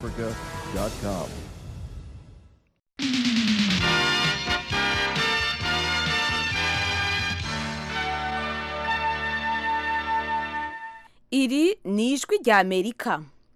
Africa.com. iri ni ijwi rya amerika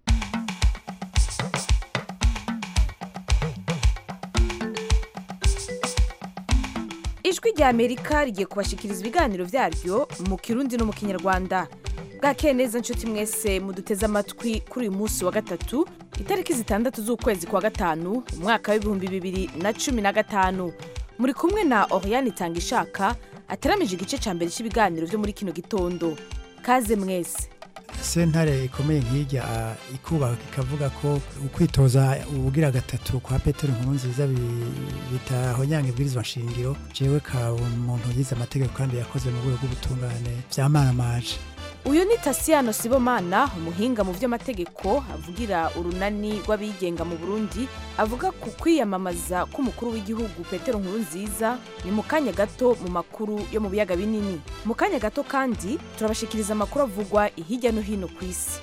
ijwi rya amerika rigiye kubashikiriza ibiganiro byaryo mu kirundi no mu kinyarwanda bwakeye neza nshuti mwese muduteze amatwi kuri uyu munsi wa gatatu itariki zitandatu z'ukwezi kwa gatanu umwaka w'ibihumbi bibiri na cumi na gatanu muri kumwe na oriane itanga ishaka ateramije igice cya mbere cy'ibiganiro byo muri kino gitondo kaze mwese sentare ikomeye nk'irya ah, ikubaka ikavuga ko ukwitoza ubugira gatatu kwa petero nkuru nziza bitahonyanga ibwirizwa nshingiro jewe ka umuntu yize amategeko kandi yakoze mu rwego rw'ubutungane vyamaramaje uyu ni tasiyano sibomana umuhinga mu by'amategeko avugira urunani rw'abigenga mu burundi avuga ku kwiyamamaza k'umukuru w'igihugu petero nkuru nziza ni mu kanya gato mu makuru yo mu biyaga binini mu kanya gato kandi turabashikiriza amakuru avugwa hirya no hino ku isi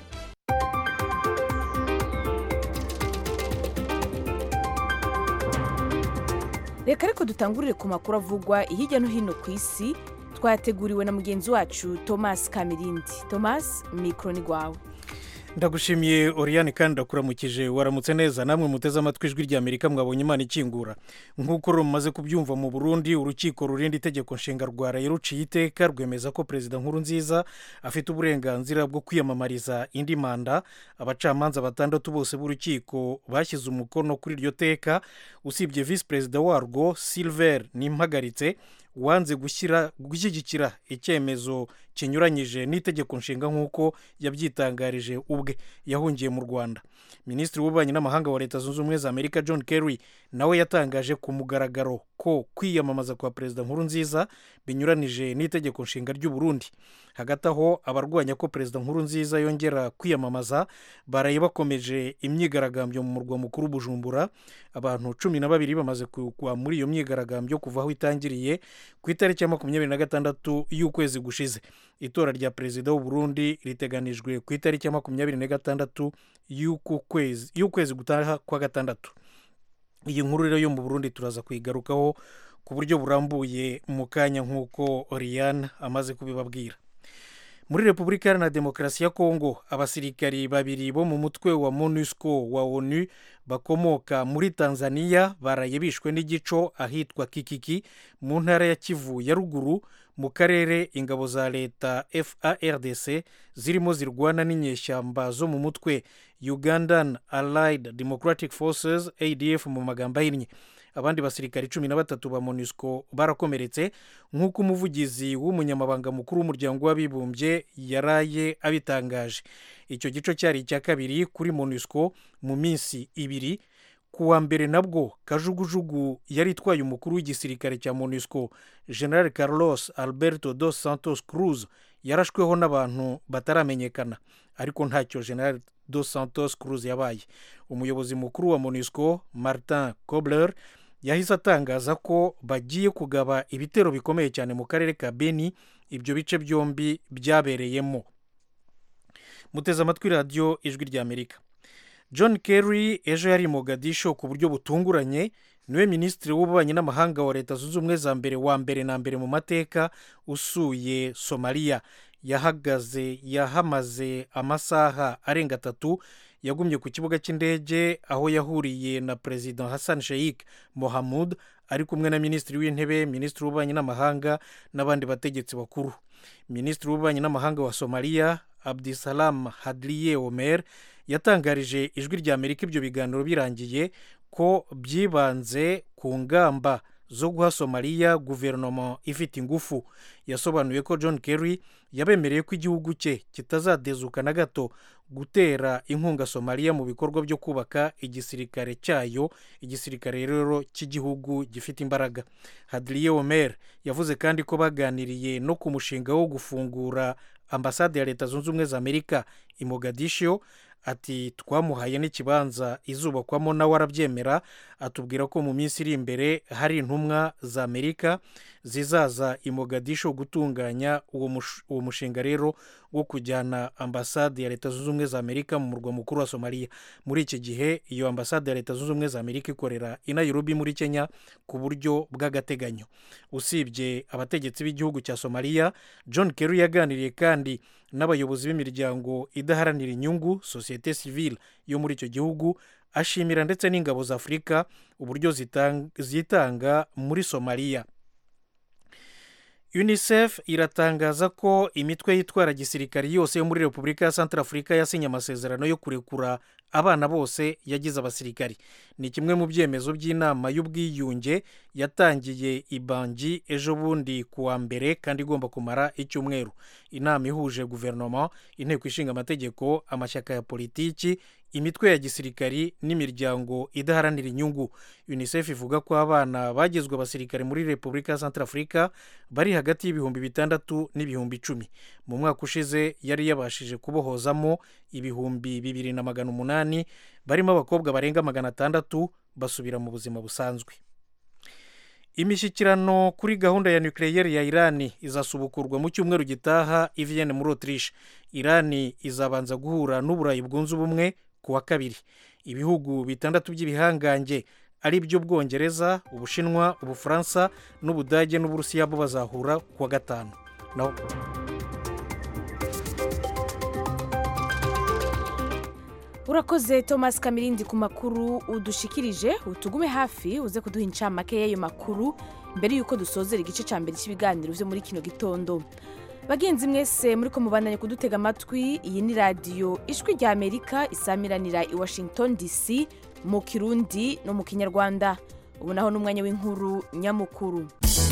reka ariko dutangurire ku makuru avugwa hirya no hino ku isi twateguriwe na mugenzi wacu thomas kamirindi thomas mikoro ni rwawe ndagushimiye oriyani kandi ndakuramukije waramutse neza namwe muteze amatwi ijwi rya amerika mwabonye imana ikingura nk'uko rumaze kubyumva mu burundi urukiko rurinda itegeko nshinga rwa rayi ruciye iteka rwemeza ko perezida nkuru nziza afite uburenganzira bwo kwiyamamariza indi manda abacamanza batandatu bose b'urukiko bashyize umukono kuri iryo teka usibye visi perezida warwo silver nimpagaritse wanze gushyira gushyigikira icyemezo kinyuranyije n'itegeko nshinga nk'uko yabyitangarije ubwe yahungiye mu rwanda minisitiri w'ububanyi n'amahanga wa leta zunze ubumwe za amerika john kerry nawe yatangaje ku mugaragaro ko kwiyamamaza kwa perezida nkuru nziza binyuranije n'itegeko nshinga ry'u Burundi hagati aho abarwanya ko perezida nkuru nziza yongera kwiyamamaza baraye bakomeje imyigaragambyo mu murwa mukuru bujumbura abantu cumi na babiri bamaze kugwa muri iyo myigaragambyo kuva aho itangiriye ku itariki ya makumyabiri na gatandatu y'ukwezi gushize itora rya perezida w'u Burundi riteganijwe ku itariki ya makumyabiri na gatandatu y'ukwezi gutaha kwa gatandatu iyi nkuru rero yo mu burundi turaza kuyigarukaho ku buryo burambuye mu kanya nk'uko oriyane amaze kubibabwira muri repubulika iharanira demokarasi ya kongo abasirikari babiri bo mu mutwe wa monusco wa onu bakomoka muri tanzania baraye bishwe n'igico ahitwa kikiki mu ntara ya kivu ya ruguru mu karere ingabo za leta fardc zirimo zirwana n'inyeshyamba zo mu mutwe ugandan allied democratic forces adf mu magambo ahinnye abandi basirikari cumi na batatu ba monusco barakomeretse nk'uko umuvugizi w'umunyamabanga mukuru w'umuryango w'abibumbye yaraye abitangaje icyo gico cyari icya kabiri kuri monusco mu minsi ibiri ku wa mbere nabwo kajugujugu yari itwaye umukuru w'igisirikare cya monusco general carlos alberto dos santos cruz yarashweho n'abantu bataramenyekana ariko ntacyo general dos santos cruz yabaye umuyobozi mukuru wa monusco martin kobler yahise atangaza ko bagiye kugaba ibitero bikomeye cyane mu karere ka beni ibyo bice byombi byabereyemo muteze amatwi radiyo ijwi rya amerika john kerry ejo yari mogadisho ku buryo butunguranye niwe minisitiri w'ububanyi n'amahanga wa leta zunze ubumwe za mbere wa mbere na mbere mu mateka usuye somaliya yahagaze yahamaze amasaha arenga atatu yagumye ku kibuga cy'indege aho yahuriye na perezida hassan sheikh mohamud ari kumwe na minisitiri w'intebe minisitiri w'ububanyi n'amahanga n'abandi bategetsi bakuru minisitiri w'ububanyi n'amahanga wa somaliya abdisalam hadliye omer yatangarije ijwi rya amerika ibyo biganiro birangiye ko byibanze ku ngamba zo guha somaliya guverinoma ifite ingufu yasobanuye ko john kerry yabemereye ko igihugu cye kitazadezuka na gato gutera inkunga somaliya mu bikorwa byo kubaka igisirikare cyayo igisirikare rero cy'igihugu gifite imbaraga hadriye omer yavuze kandi ko baganiriye no ku mushinga wo gufungura ambasade ya leta zunze ubumwe za amerika i mogadisho ati twamuhaye n'ikibanza izubakwamo nawe arabyemera atubwira ko mu minsi iri imbere hari intumwa za amerika zizaza i mogadisho gutunganya uwo mushinga rero wo kujyana ambasade ya leta zunze ubumwe za amerika mu murwa mukuru wa somaliya muri iki gihe iyo ambasade ya leta zunze ubumwe za amerika ikorera i nairobi muri kenya ku buryo bw'agateganyo usibye abategetsi b'igihugu cya somaliya john kerry yaganiriye kandi n'abayobozi b'imiryango idaharanira inyungu sosiyete sivile yo muri icyo gihugu ashimira ndetse n'ingabo za afurika uburyo zitanga muri somaliya unicef iratangaza ko imitwe yitwara gisirikari yose yo muri repubulika ya santarafurika yasinye amasezerano yo kurekura abana bose yagize abasirikari ni kimwe mu byemezo by'inama y'ubwiyunge yatangiye ibangi ejo bundi ku wa mbere kandi igomba kumara icyumweru inama ihuje guverinoma inteko ishinga amategeko amashyaka ya politiki imitwe ya gisirikari n'imiryango idaharanira inyungu unicef ivuga ko abana bagizwe abasirikare muri repubulika ya santarafurika bari hagati y'ibihumbi bitandatu n'ibihumbi icumi mu mwaka ushize yari yabashije kubohozamo ibihumbi bibiri na magana umunani barimo abakobwa barenga magana atandatu basubira mu buzima busanzwe imishyikirano kuri gahunda ya nukiliyeri ya irani izasubukurwa mu cyumweru gitaha iviyene muri otirishe irani izabanza guhura n'uburayi bwunze ubumwe ku wa kabiri ibihugu bitandatu by'ibihangange ari byo bwongereza ubushinwa ubufaransa n'ubudage n'uburusiya bo bazahura ku wa gatanu naho urakoze thomas kamirindi ku makuru udushikirije utugume hafi uze kuduha incamake y'ayo makuru mbere y'uko dusozera igice cya mbere cy'ibiganiro byo muri kino gitondo bagenzi mwese muri ko mubandanye kudutega amatwi iyi ni radiyo ijwi rya amerika isamiranira i washington dc mu kirundi no mu kinyarwanda ubu naho n'umwanya w'inkuru nyamukuru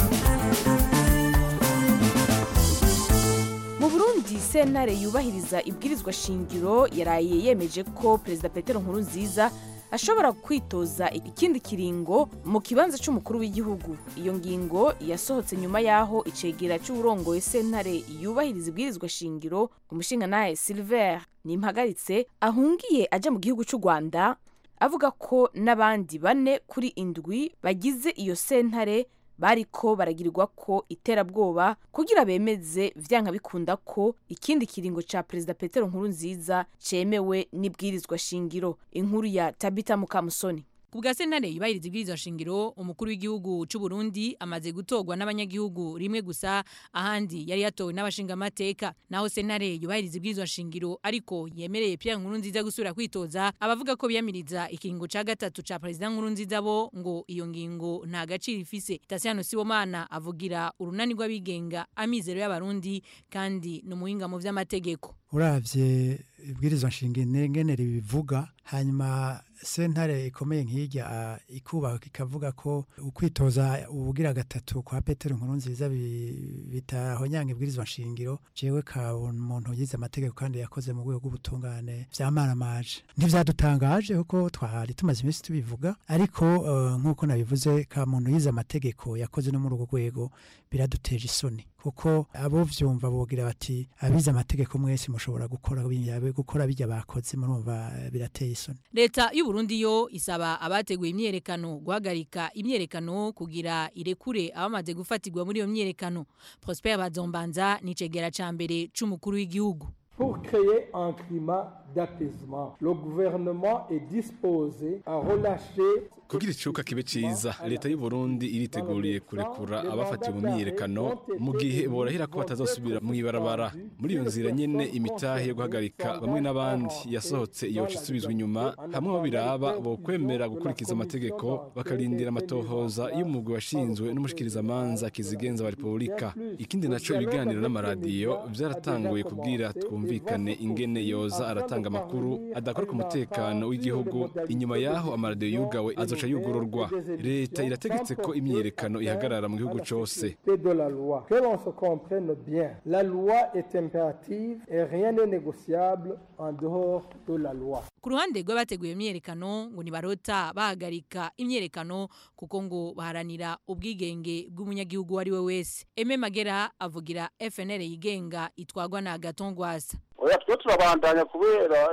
mu burundi sentare yubahiriza ibwirizwa shingiro yaraye yemeje ko perezida petero nkurunziza ashobora kwitoza ikindi kiringo mu kibanza cy'umukuru w'igihugu iyo ngingo yasohotse nyuma y'aho icegera cy'uburongoye sentare yubahiriza ibwirizwa shingiro umushingantahe silver nimpagaritse ahungiye ajya mu gihugu cy'u rwanda avuga ko n'abandi bane kuri indwi bagize iyo sentare bariko baragirirwa ko iterabwoba kugira bemeze vyanka bikunda ko ikindi kiringo ca perezida petero nkuru nziza cemewe n'ibwirizwa shingiro inkuru ya tabita mukamusoni ku bwa sentare yubahiriza ibwirizwa shingiro umukuru w'igihugu cy'u Burundi amaze gutorwa n'abanyagihugu rimwe gusa ahandi yari yatowe n'abashingamateka naho sentare yubahiriza ibwirizwa shingiro ariko yemereye Pierre Nkurunziza gusubira kwitoza abavuga ko biyamiriza ikiringo ca gatatu ca perezida Nkurunziza bo ngo iyo ngingo nta gaciro ifise Tasiano Sibomana avugira urunani rw'abigenga amizero y'abarundi kandi ni umuhinga mu vy'amategeko uravye ibwirizwa nshingiro ngene bivuga hanyuma sentare ikomeye nk'irya ikubaka ikavuga ko ukwitoza ubugira gatatu kwa petero nkuru nziza bitahonyanga ibwirizwa nshingiro jewe ka umuntu yize amategeko kandi yakoze mu rwego rw'ubutungane vyamaramaje ntivyadutangaje kuko twari tumaze iminsi tubivuga ariko uh, nk'uko nabivuze ka muntu yize amategeko yakoze no muri urwo rwego biraduteje isoni kuko abo vyumva bogira bati abize amategeko mwese mushobora gukora gukora bijya bakoze murumva birateye isoni leta y'u Burundi yo isaba abateguye imyerekano guhagarika imyerekano kugira irekure abamaze gufatirwa muri iyo myerekano Prosper Bazombanza ni cegera ca mbere c'umukuru w'igihugu Pour créer un climat d'apaisement, le gouvernement est disposé à relâcher kugira icuka kibe ciza leta y'u Burundi iriteguriye kurekura abafatiwe mu myiyerekano mu gihe borahira ko batazosubira mu ibarabara muri iyo nzira nyene imitahe yo guhagarika bamwe n'abandi yasohotse iyo isubizwa inyuma hamwe bo biraba bo kwemera gukurikiza amategeko bakarindira amatohoza y'umugwi washinzwe n'umushikirizamanza kizigenza wa repubulika ikindi naco ibiganiro n'amaradiyo vyaratanguye kubwira twumvikane ingene yoza aratanga amakuru adakora ku mutekano w'igihugu inyuma yaho amaradiyo yugawe azoca yugururwa leta irategetse ko imyiyerekano ihagarara mu gihugu cose de la loi. Que l'on se comprenne bien, la loi est impérative et rien n'est négociable en dehors de la loi. ku ruhande rw'abateguye imyerekano ngo ntibarota bahagarika imyerekano kuko ngo baharanira ubwigenge bw'umunyagihugu uwo ari we wese eme magera avugira fnr yigenga itwagwa na gatongwasa oya twe turabandanya kubera izi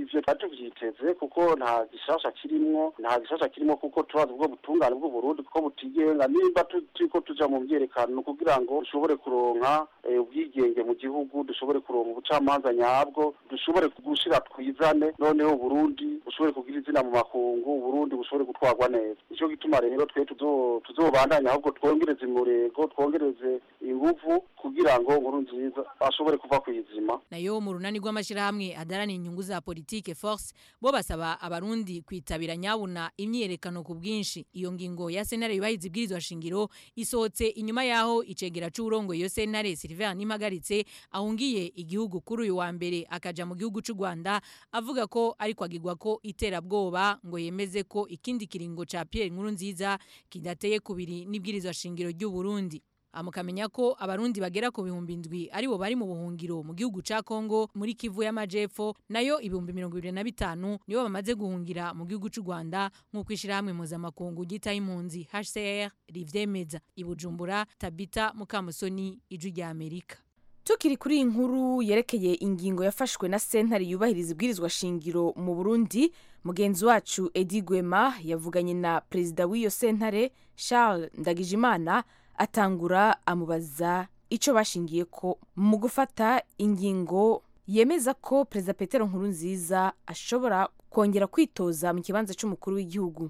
ivyo twari tuvyiteze kuko nta gishasha kirimwo nta gishasha kirimwo kuko turazi ubwo butungane bw'uburundi kuko butigenga nimba turiko tuja mu vyerekano kugira ngo dushobore kuronka ubwigenge mu gihugu dushobore kuronka ubucamanza nyabwo dushobore gushira twizane noneho uburundi bushobore kugira izina mu makungu uburundi bushobore gutwarwa neza nico gituma rero twe tuzobandanya ahubwo twongereze umurego twongereze inguvu kugira ngo nkuru nziza ashobore kuva kwizima nayo mu runani rw'amashirahamwe adarana inyungu za politike force bo basaba abarundi kwitabira nyabuna imyiyerekano ku bwinshi iyo ngingo ya sentare yubahiza ibwirizwa shingiro isohotse inyuma yaho icegera c'urongo iyo sentare Sylvain Nimagaritse ahungiye igihugu kuri uyu wa mbere akaja mu gihugu c'u Rwanda avuga ko ariko agirwa ko iterabwoba ngo yemeze ko ikindi kiringo ca Pierre Nkurunziza kidateye kubiri n'ibwirizwa shingiro ry'u Burundi amukamenya ko abarundi bagera ku bihumbi indwi aribo bari mu buhungiro mu gihugu ca Kongo muri Kivu y'Amajepfo nayo ibihumbi mirongo ibiri na bitanu nibo bamaze guhungira mu gihugu c'u Rwanda nk'uko ishirahamwe mpuzamakungu ryitaye impunzi HCR rivyemeza i Bujumbura Tabita Mukamusoni ijwi rya Amerika tukiri kuri iyi nkuru yerekeye ingingo yafashwe na sentare yubahiriza ibwirizwa shingiro mu Burundi mugenzi wacu Edi Gwema yavuganye na perezida w'iyo sentare Charles Ndagijimana atangura amubaza icyo bashingiye ko mu gufata ingingo yemeza ko perezida Petero Nkurunziza ashobora kongera kwitoza mu kibanza cy'umukuru w'igihugu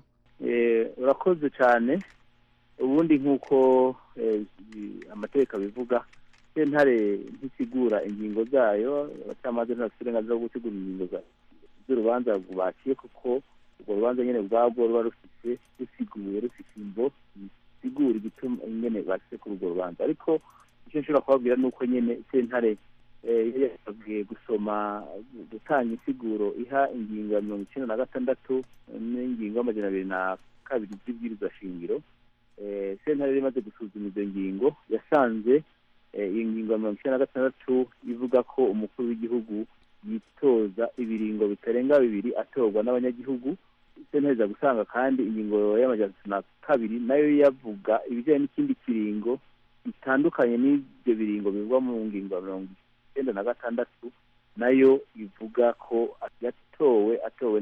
urakoze cyane ubundi nk'uko amategeko abivuga sentare ntisigura ingingo zayo abacamanza ntibafite uburenganzira bwo gutegura ingingo z'urubanza baciye kuko urwo rubanza nyine ubwabwo ruba rufite rusiguye rufite imvo zisigura igituma nyine bashyize kuri urwo rubanza ariko icyo nshobora kubabwira ni uko nyine sentare yasabwe gusoma gutanga insiguro iha ingingo ya mirongo icyenda na gatandatu n'ingingo y'amajana abiri na kabiri z'ibwirizwa shingiro sentare yari imaze gusuzuma izo ngingo yasanze iyi ngingo ya mirongo icyenda na gatandatu ivuga ko umukuru w'igihugu yitoza ibiringo bitarenga bibiri atorwa n'abanyagihugu sentare gusanga kandi ingingo y'amajana na kabiri nayo yavuga ibijyanye n'ikindi kiringo bitandukanye n'ibyo biringo bivugwa mu ngingo ya mirongo icyenda na gatandatu nayo ivuga ko yatowe atowe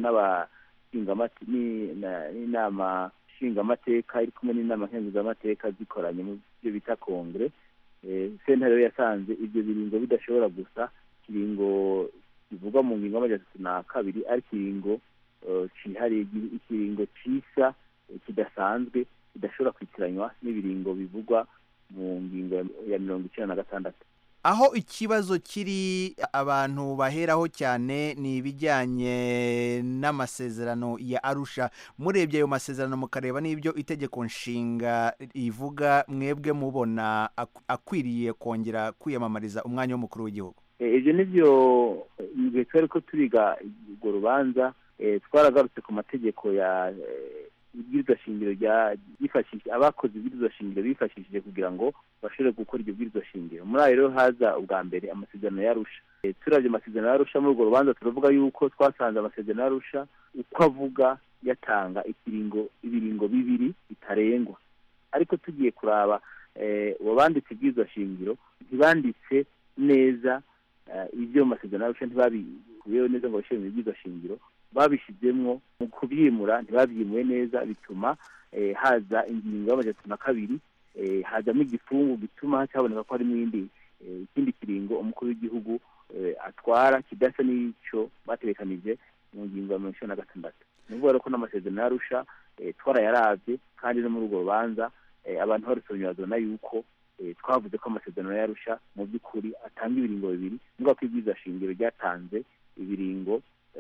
n'inama nshingamateka iri kumwe n'inama nkenguzamateka zikoranye mu byo bita kongere sentare yasanze ibyo biringo bidashobora gusa ikiringo kivugwa mu ngingo y'amajana na kabiri ari ikiringo cyihariye ikiringo cisa kidasanzwe kidashobora kwitiranywa n'ibiringo bivugwa mu ngingo ya mirongo icyenda na gatandatu aho ikibazo kiri abantu baheraho cyane ni ibijyanye n'amasezerano ya arusha murebye ayo masezerano mukareba n'ibyo itegeko nshinga rivuga mwebwe mubona akwiriye kongera kwiyamamariza umwanya w'umukuru w'igihugu ibyo ni byo igihe twari ko turiga urwo rubanza twaragarutse ku mategeko ya ibwirizwa shingiro ryifashishije abakoze ibwirizwa shingiro bifashishije kugira ngo bashobore gukora iryo bwirizwa shingiro muri ayo rero haza ubwa mbere amasezerano yarusha turabye amasezerano yarusha muri urwo rubanza turavuga yuko twasanze amasezerano yarusha uko avuga yatanga ikiringo ibiringo bibiri bitarengwa ariko tugiye kuraba abanditse ibwirizwa shingiro ntibanditse neza ibyo mu masezerano yarusha ntibabikuyeho neza ngo bashyire mu ibwirizwa shingiro babishyizemo mu kubyimura ntibabyimuye neza bituma haza ingingo y'amajana na kabiri hazamo igifungu gituma haboneka ko harimo indi ikindi kiringo umukuru w'igihugu atwara kidasa n'icyo baterekanije mu ngingo ya mirongo icyenda na gatandatu ni ukuvuga ko n'amasezerano yarusha twarayarabye kandi no muri urwo rubanza abantu barusomye bazabona yuko twavuze ko amasezerano yarusha mu by'ukuri atanga ibiringo bibiri nubwo ko ibyiza shingiro ryatanze ibiringo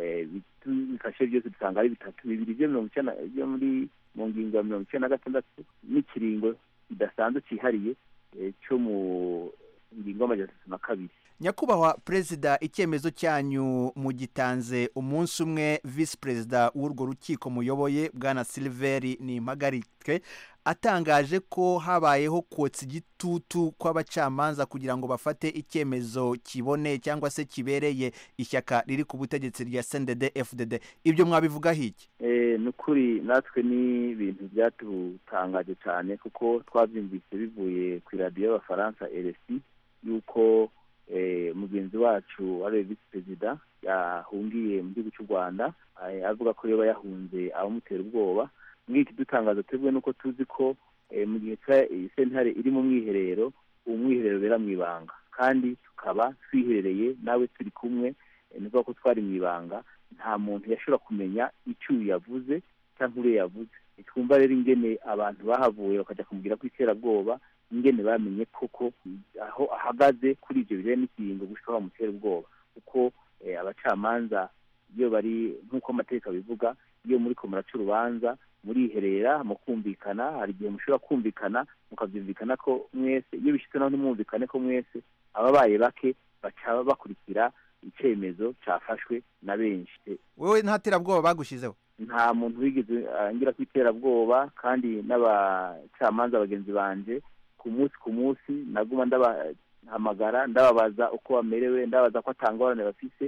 bifashe byose dusanga ari bitatu bibiri byo mirongo icyenda byo muri mu ngingo ya mirongo icyenda na gatandatu n'ikiringo kidasanzwe cyihariye cyo mu ngingo y'amajana atatu na kabiri nyakubahwa perezida icyemezo cyanyu mugitanze umunsi umwe visi perezida w'urwo rukiko muyoboye bwana siliveri ni impagarike atangaje ko habayeho kotsa igitutu kw'abacamanza kugira ngo bafate icyemezo kiboneye cyangwa se kibereye ishyaka riri ku butegetsi rya sendede fdd ibyo mwabivugaho iki ni ukuri natwe ni ibintu byatutangaje cyane kuko twabyumvise bivuye ku iradiyo y'abafaransa rsi yuko mugenzi wacu ari visi perezida yahungiye mu gihugu cy'u rwanda avuga ko yoba yahunze abamutera ubwoba muri iki dutangaza twebwe nuko tuzi ko mu gihe sentare iri mu mwiherero uwo mwiherero ubera mu ibanga kandi tukaba twiherereye nawe turi kumwe ni ko twari mu ibanga nta muntu yashobora kumenya icyo uyu yavuze cyangwa uriya yavuze twumva rero ingene abantu bahavuye bakajya kumubwira ko iterabwoba ingene bamenye koko aho ahagaze kuri ibyo bijyanye n'ikiringo gushika bamutera ubwoba kuko abacamanza iyo bari nk'uko amategeko abivuga iyo muri ko muraca urubanza muriherera mu kumvikana hari igihe mushobora kumvikana mukabyumvikana ko mwese iyo bishyitse naho ntimwumvikane ko mwese ababaye bake baca bakurikira icyemezo cyafashwe na benshi wowe nta terabwoba bagushyizeho nta muntu wigeze ngira ku iterabwoba kandi n'abacamanza bagenzi banjye ku munsi ku munsi naguma ndabahamagara ndababaza uko bamerewe ndabaza ko atangorane bafise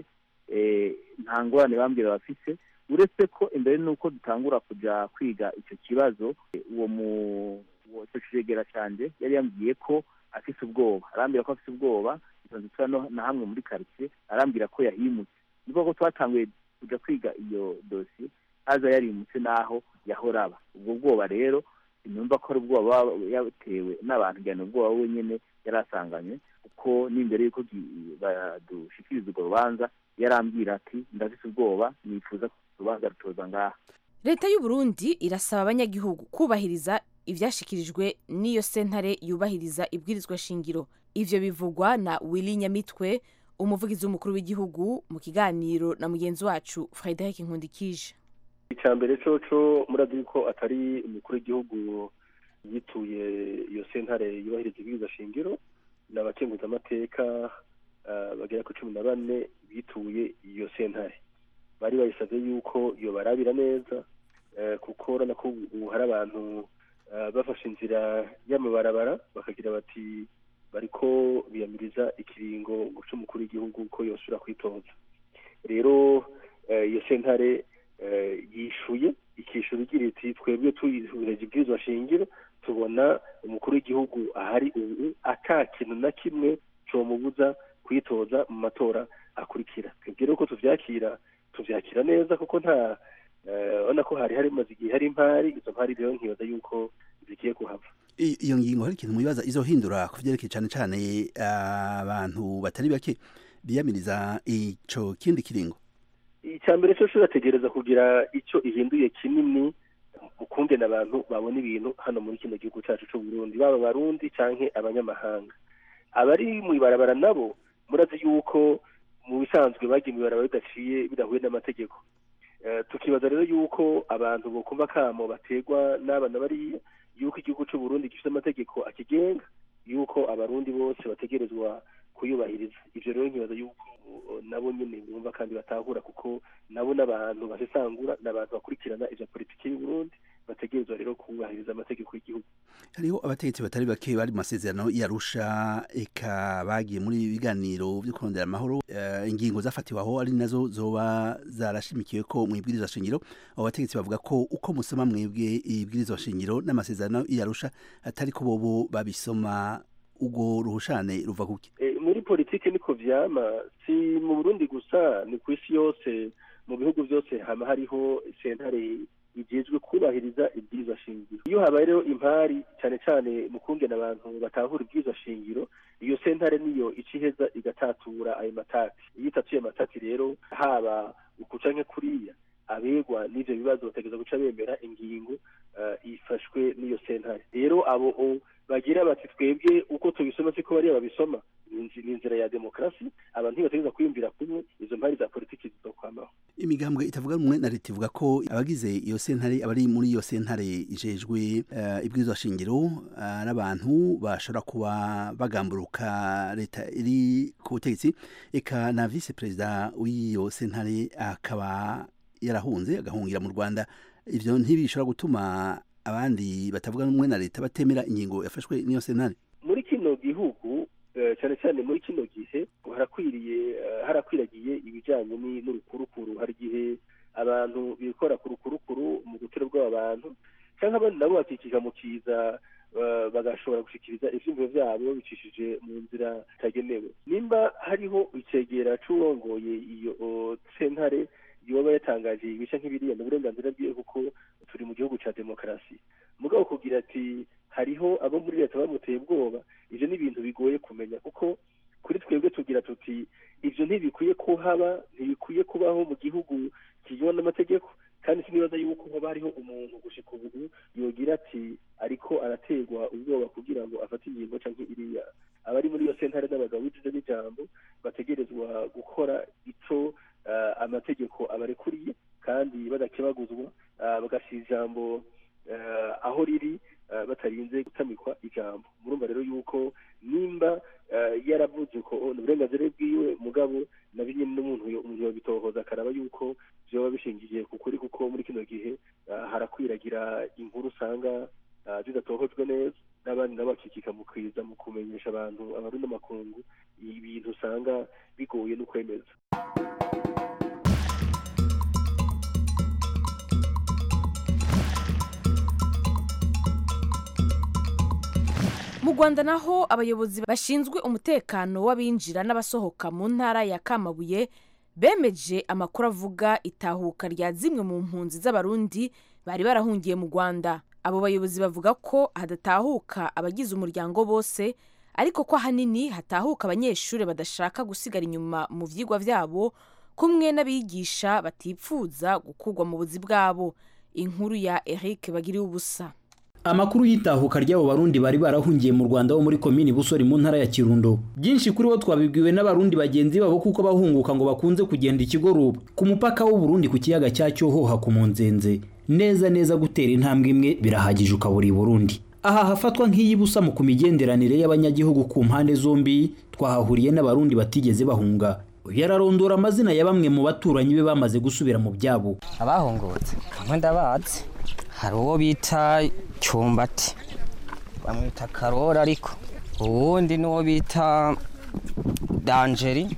nta ngorane bambwira bafise uretse ko imbere n'uko dutangura kujya kwiga icyo kibazo uwo mu icyo kiregera cyanjye yari yambwiye ko afise ubwoba arambwira ko afise ubwoba na hamwe muri karitsiye arambwira ko yahimutse ni ko twatanguye kujya kwiga iyo dosiye haza yarimutse n'aho yahora aba ubwo bwoba rero numva ko ari ubwoba yatewe n'abantu njyana ubwoba wenyine yari asanganywe kuko n'imbere y'uko badushikiriza urwo rubanza yarambwira ati ndafite ubwoba nifuza ko urubanza rutoza ngaha leta y'u Burundi irasaba abanyagihugu kubahiriza ibyashyikirijwe n'iyo sentare yubahiriza ibwirizwa shingiro ivyo bivugwa na willy nyamitwe umuvugizi w'umukuru w'igihugu mu kiganiro na mugenzi wacu frederic nkundikije icya mbere coco murazi ko atari umukuru w'igihugu yituye iyo sentare yubahiriza ibwirizwa shingiro ni abakenguzamateka bagera ku cumi na bane bituye iyo sentare bari bayisabye yuko iyo barabira neza kuko urabona ko ubu hari abantu bafashe inzira y'amabarabara bakagira bati bariko biyamiriza ikiringo cy'umukuru w'igihugu ko yosubira kwitoza rero iyo sentare yishuye ikishyura igira iti twebwe tuyihurije ibwirizwa shingiro tubona umukuru w'igihugu ahari ubu ata kintu na kimwe cyomubuza kwitoza mu matora akurikira twebwe rero ko tubyakira tubyakira neza kuko nta urabona ko hari harimaze igihe hari impari izo mpari rero nkibaza yuko zigiye kuhava iyo ngingo hari ikintu mubibaza izohindura ku byerekeye cyane cyane abantu batari bake biyamiriza ico kindi kiringo icya mbere cyo urategereza kugira icyo ihinduye kinini ukungena abantu babona ibintu hano muri kino gihugu cyacu cy'u Burundi baba abarundi canke abanyamahanga abari mu ibarabara nabo murazi yuko mu bisanzwe bagiye mu ibarabara bidaciye bidahuye n'amategeko tukibaza rero yuko abantu bokumva kamo bategwa n'abana bariya yuko igihugu cy'u Burundi gifite amategeko akigenga yuko abarundi bose bategerezwa kuyubahiriza ibyo rero nkibaza yuko nabo nyine bumva kandi batahura kuko nabo n'abantu basesangura n'abantu bakurikirana ibya politiki y'u Burundi bategerezwa rero kubahiriza amategeko y'igihugu hariho abategetsi batari bake bari mu masezerano yarusha eka bagiye muri biganiro byo kurondera amahoro uh, ingingo zafatiwe aho ari nazo zoba zarashimikiwe ko mu ibwirizwa shingiro abo bategetsi bavuga ko uko musoma mwebwe ibwirizwa shingiro n'amasezerano yarusha atari ko bobo babisoma ubwo ruhushane ruva kuki e, muri politiki niko vyama si mu Burundi gusa ni ku isi yose mu bihugu byose hama hariho sentare igejwe kubahiriza ibwirizwa shingiro iyo habaye rero impari cyane cyane mu kungena abantu batahura ibwirizwa shingiro iyo sentare niyo iciheza igatatura ayo matati iyo itatuye amatati rero haba ukuca nke kuriya abegwa n'ivyo bibazo bategereza guca bemera ingingo uh, ifashwe n'iyo sentare rero abo bagira bati twebwe uko tubisoma siko bariya babisoma ni inzira ya demokarasi abantu ntibategereza kwiyumvira kumwe izo mpari za politiki zizokwamaho imigambwe itavuga rumwe na leta ivuga ko abagize iyo sentare abari muri iyo sentare ijejwe uh, ibwirizwa shingiro n'abantu uh, bashobora kuba bagamburuka leta iri ku butegetsi eka na vice perezida w'iyo sentare akaba yarahunze agahungira mu rwanda ivyo ntibishobora gutuma abandi batavuga rumwe na leta batemera ingingo yafashwe n'iyo sentare muri kino gihugu cyane cyane muri kino gihe harakwiriye harakwiragiye ibijyanye n'urukurukuru hari igihe abantu bikora ku rukurukuru mu gutera bw'aba bantu cyangwa abandi nabo bakikija mu kiza eh, bagashobora gushikiriza ivyiyumviro vyabo bicishije mu nzira itagenewe nimba hariho icegera c'urongoye iyo o, sentare yoba yatangaje ibice nk'ibiriya ni uburenganzira bwiwe kuko turi mu gihugu ca demokarasi mugabo kugira ati hariho abo muri leta bamuteye ubwoba ivyo ni ibintu bigoye kumenya kuko kuri twebwe tugira tuti ivyo ntibikwiye kuhaba ntibikwiye kubaho mu gihugu kigenwa n'amategeko kandi sinibaza yuko hoba hariho umuntu gushika ubu yogira ati ariko araterwa ubwoba kugira ngo afate ingingo canke iriya abari muri iyo sentare n'abagabo b'ijijo n'ijambo bategerezwa gukora ico eh, amategeko abarekuriye kandi badakebaguzwa eh, bagashira ijambo eh, aho riri eh, batarinze gutamikwa ijambo murumva rero yuko nimba eh, yaravuze ko ni uburenganzira bwiwe mugabo na binyene n'umuntu yo- umuntu yobitohoza akaraba yuko vyoba bishingiye ku kuri kuko muri kino gihe eh, harakwiragira inkuru usanga eh, zidatohojwe neza n'abandi nabo bakikika mu kwiza mu kumenyesha abantu abarundi n'amakungu ibintu usanga bigoye no kwemeza mu rwanda naho abayobozi bashinzwe umutekano w'abinjira n'abasohoka mu ntara ya kamabuye bemeje amakuru avuga itahuka rya zimwe mu mpunzi z'abarundi bari barahungiye mu rwanda abo bayobozi bavuga ko hadatahuka abagize umuryango bose ariko ko ahanini hatahuka abanyeshuri badashaka gusigara inyuma mu vyigwa vyabo kumwe n'abigisha batipfuza gukurwa mu buzi bwabo inkuru ya eric bagiriye ubusa amakuru y'itahuka ry'abo barundi bari barahungiye mu rwanda bo muri komini busori mu ntara ya kirundo byinshi kuri bo twabibwiwe n'abarundi bagenzi babo kuko bahunguka ngo bakunze kugenda ikigoruba ku mupaka w'uburundi ku kiyaga cya cyohoha ku munzenze neza neza gutera intambwe imwe birahagije ukabura i burundi aha hafatwa nk'iy'ibusa mu ku migenderanire y'abanyagihugu ku mpande zombi twahahuriye n'abarundi batigeze bahunga yararondora amazina ya bamwe mu baturanyi be bamaze gusubira mu byabo abahungutse kamwe ndabazi hari uwo bita cyumbati bamwita karora ariko uwundi n'uwo bita danjeri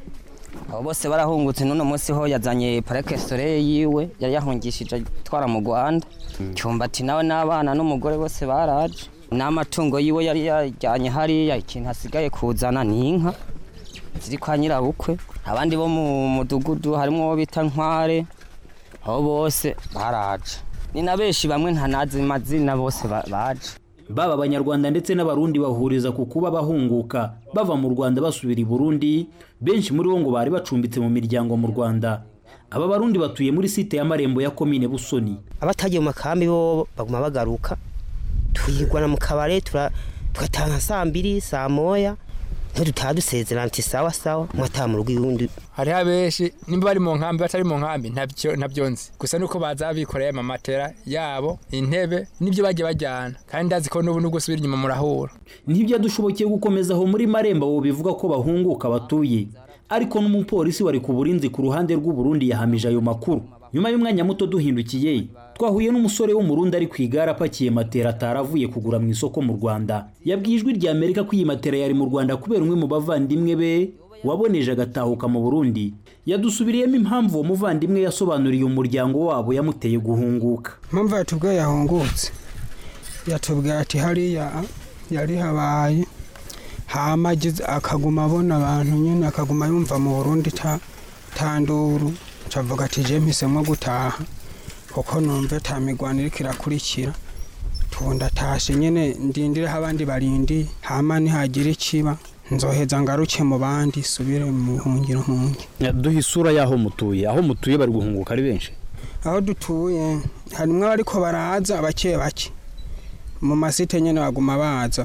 abo bose barahungutse n'uno munsi ho yazanye parike sore yiwe yari yahungishije atwara mu rwanda cyumbati nawe n'abana n'umugore bose baraje n'amatungo yiwe yari yajyanye hariya ikintu hasigaye kuzana ni inka ziri kwa nyirabukwe abandi bo mu mudugudu harimo uwo bita nkware abo bose baraje ni na benshi bamwe ntanazi amazina bose ba- baje baba abanyarwanda ndetse n'abarundi bahuriza ku kuba bahunguka bava mu rwanda basubira i burundi benshi muri bo ngo bari bacumbitse mu miryango mu rwanda aba barundi batuye muri site y'amarembo ya komine busoni abatagiye mu makambi bo baguma bagaruka twigwana mu kabare tura- tugataha nka saa mbiri saa moya niho dutaha dusezerana ati sawa sawa mwataha mu rugo iwundi hariho abenshi nimba bari mu nkambi batari mu nkambi ntabyo ntabyo nzi gusa nuko baza bikoreye amamatera yabo intebe n'ibyo bagiye bajyana kandi ndazi ko n'ubu nubwo usubira inyuma murahura ntibyadushobokiye gukomeza aho muri marembo abo bivuga ko bahunguka batuye ariko n'umupolisi wari ku burinzi ku ruhande rw'uburundi yahamije ayo makuru nyuma y'umwanya muto duhindukiye twahuye n'umusore w'umurundi ari ku igare apakiye matera ataravuye kugura mu isoko mu rwanda yabwiye ijwi rya amerika ko iyi matera yari mu rwanda kubera umwe mu bavandimwe be waboneje agatahuka mu burundi yadusubiriyemo impamvu uwo muvandimwe yasobanuriye umuryango wabo yamuteye guhunguka impamvu yatubwiye yahungutse yatubwiye ati hariya yari habaye hama agize akaguma abona abantu nyine akaguma yumva mu burundi ta tanduru cavuga ati je mpisemo gutaha kuko numve ta migwano iriko irakurikira tunda tashe nyene ndindireho abandi barindi hama nihagira ikiba nzoheza ngaruke mu bandi subire mu buhungiro hunge duha isura y'aho mutuye aho mutuye bari guhunguka ari benshi aho dutuye harimwo abariko baraza bake bake mu masite nyene baguma baza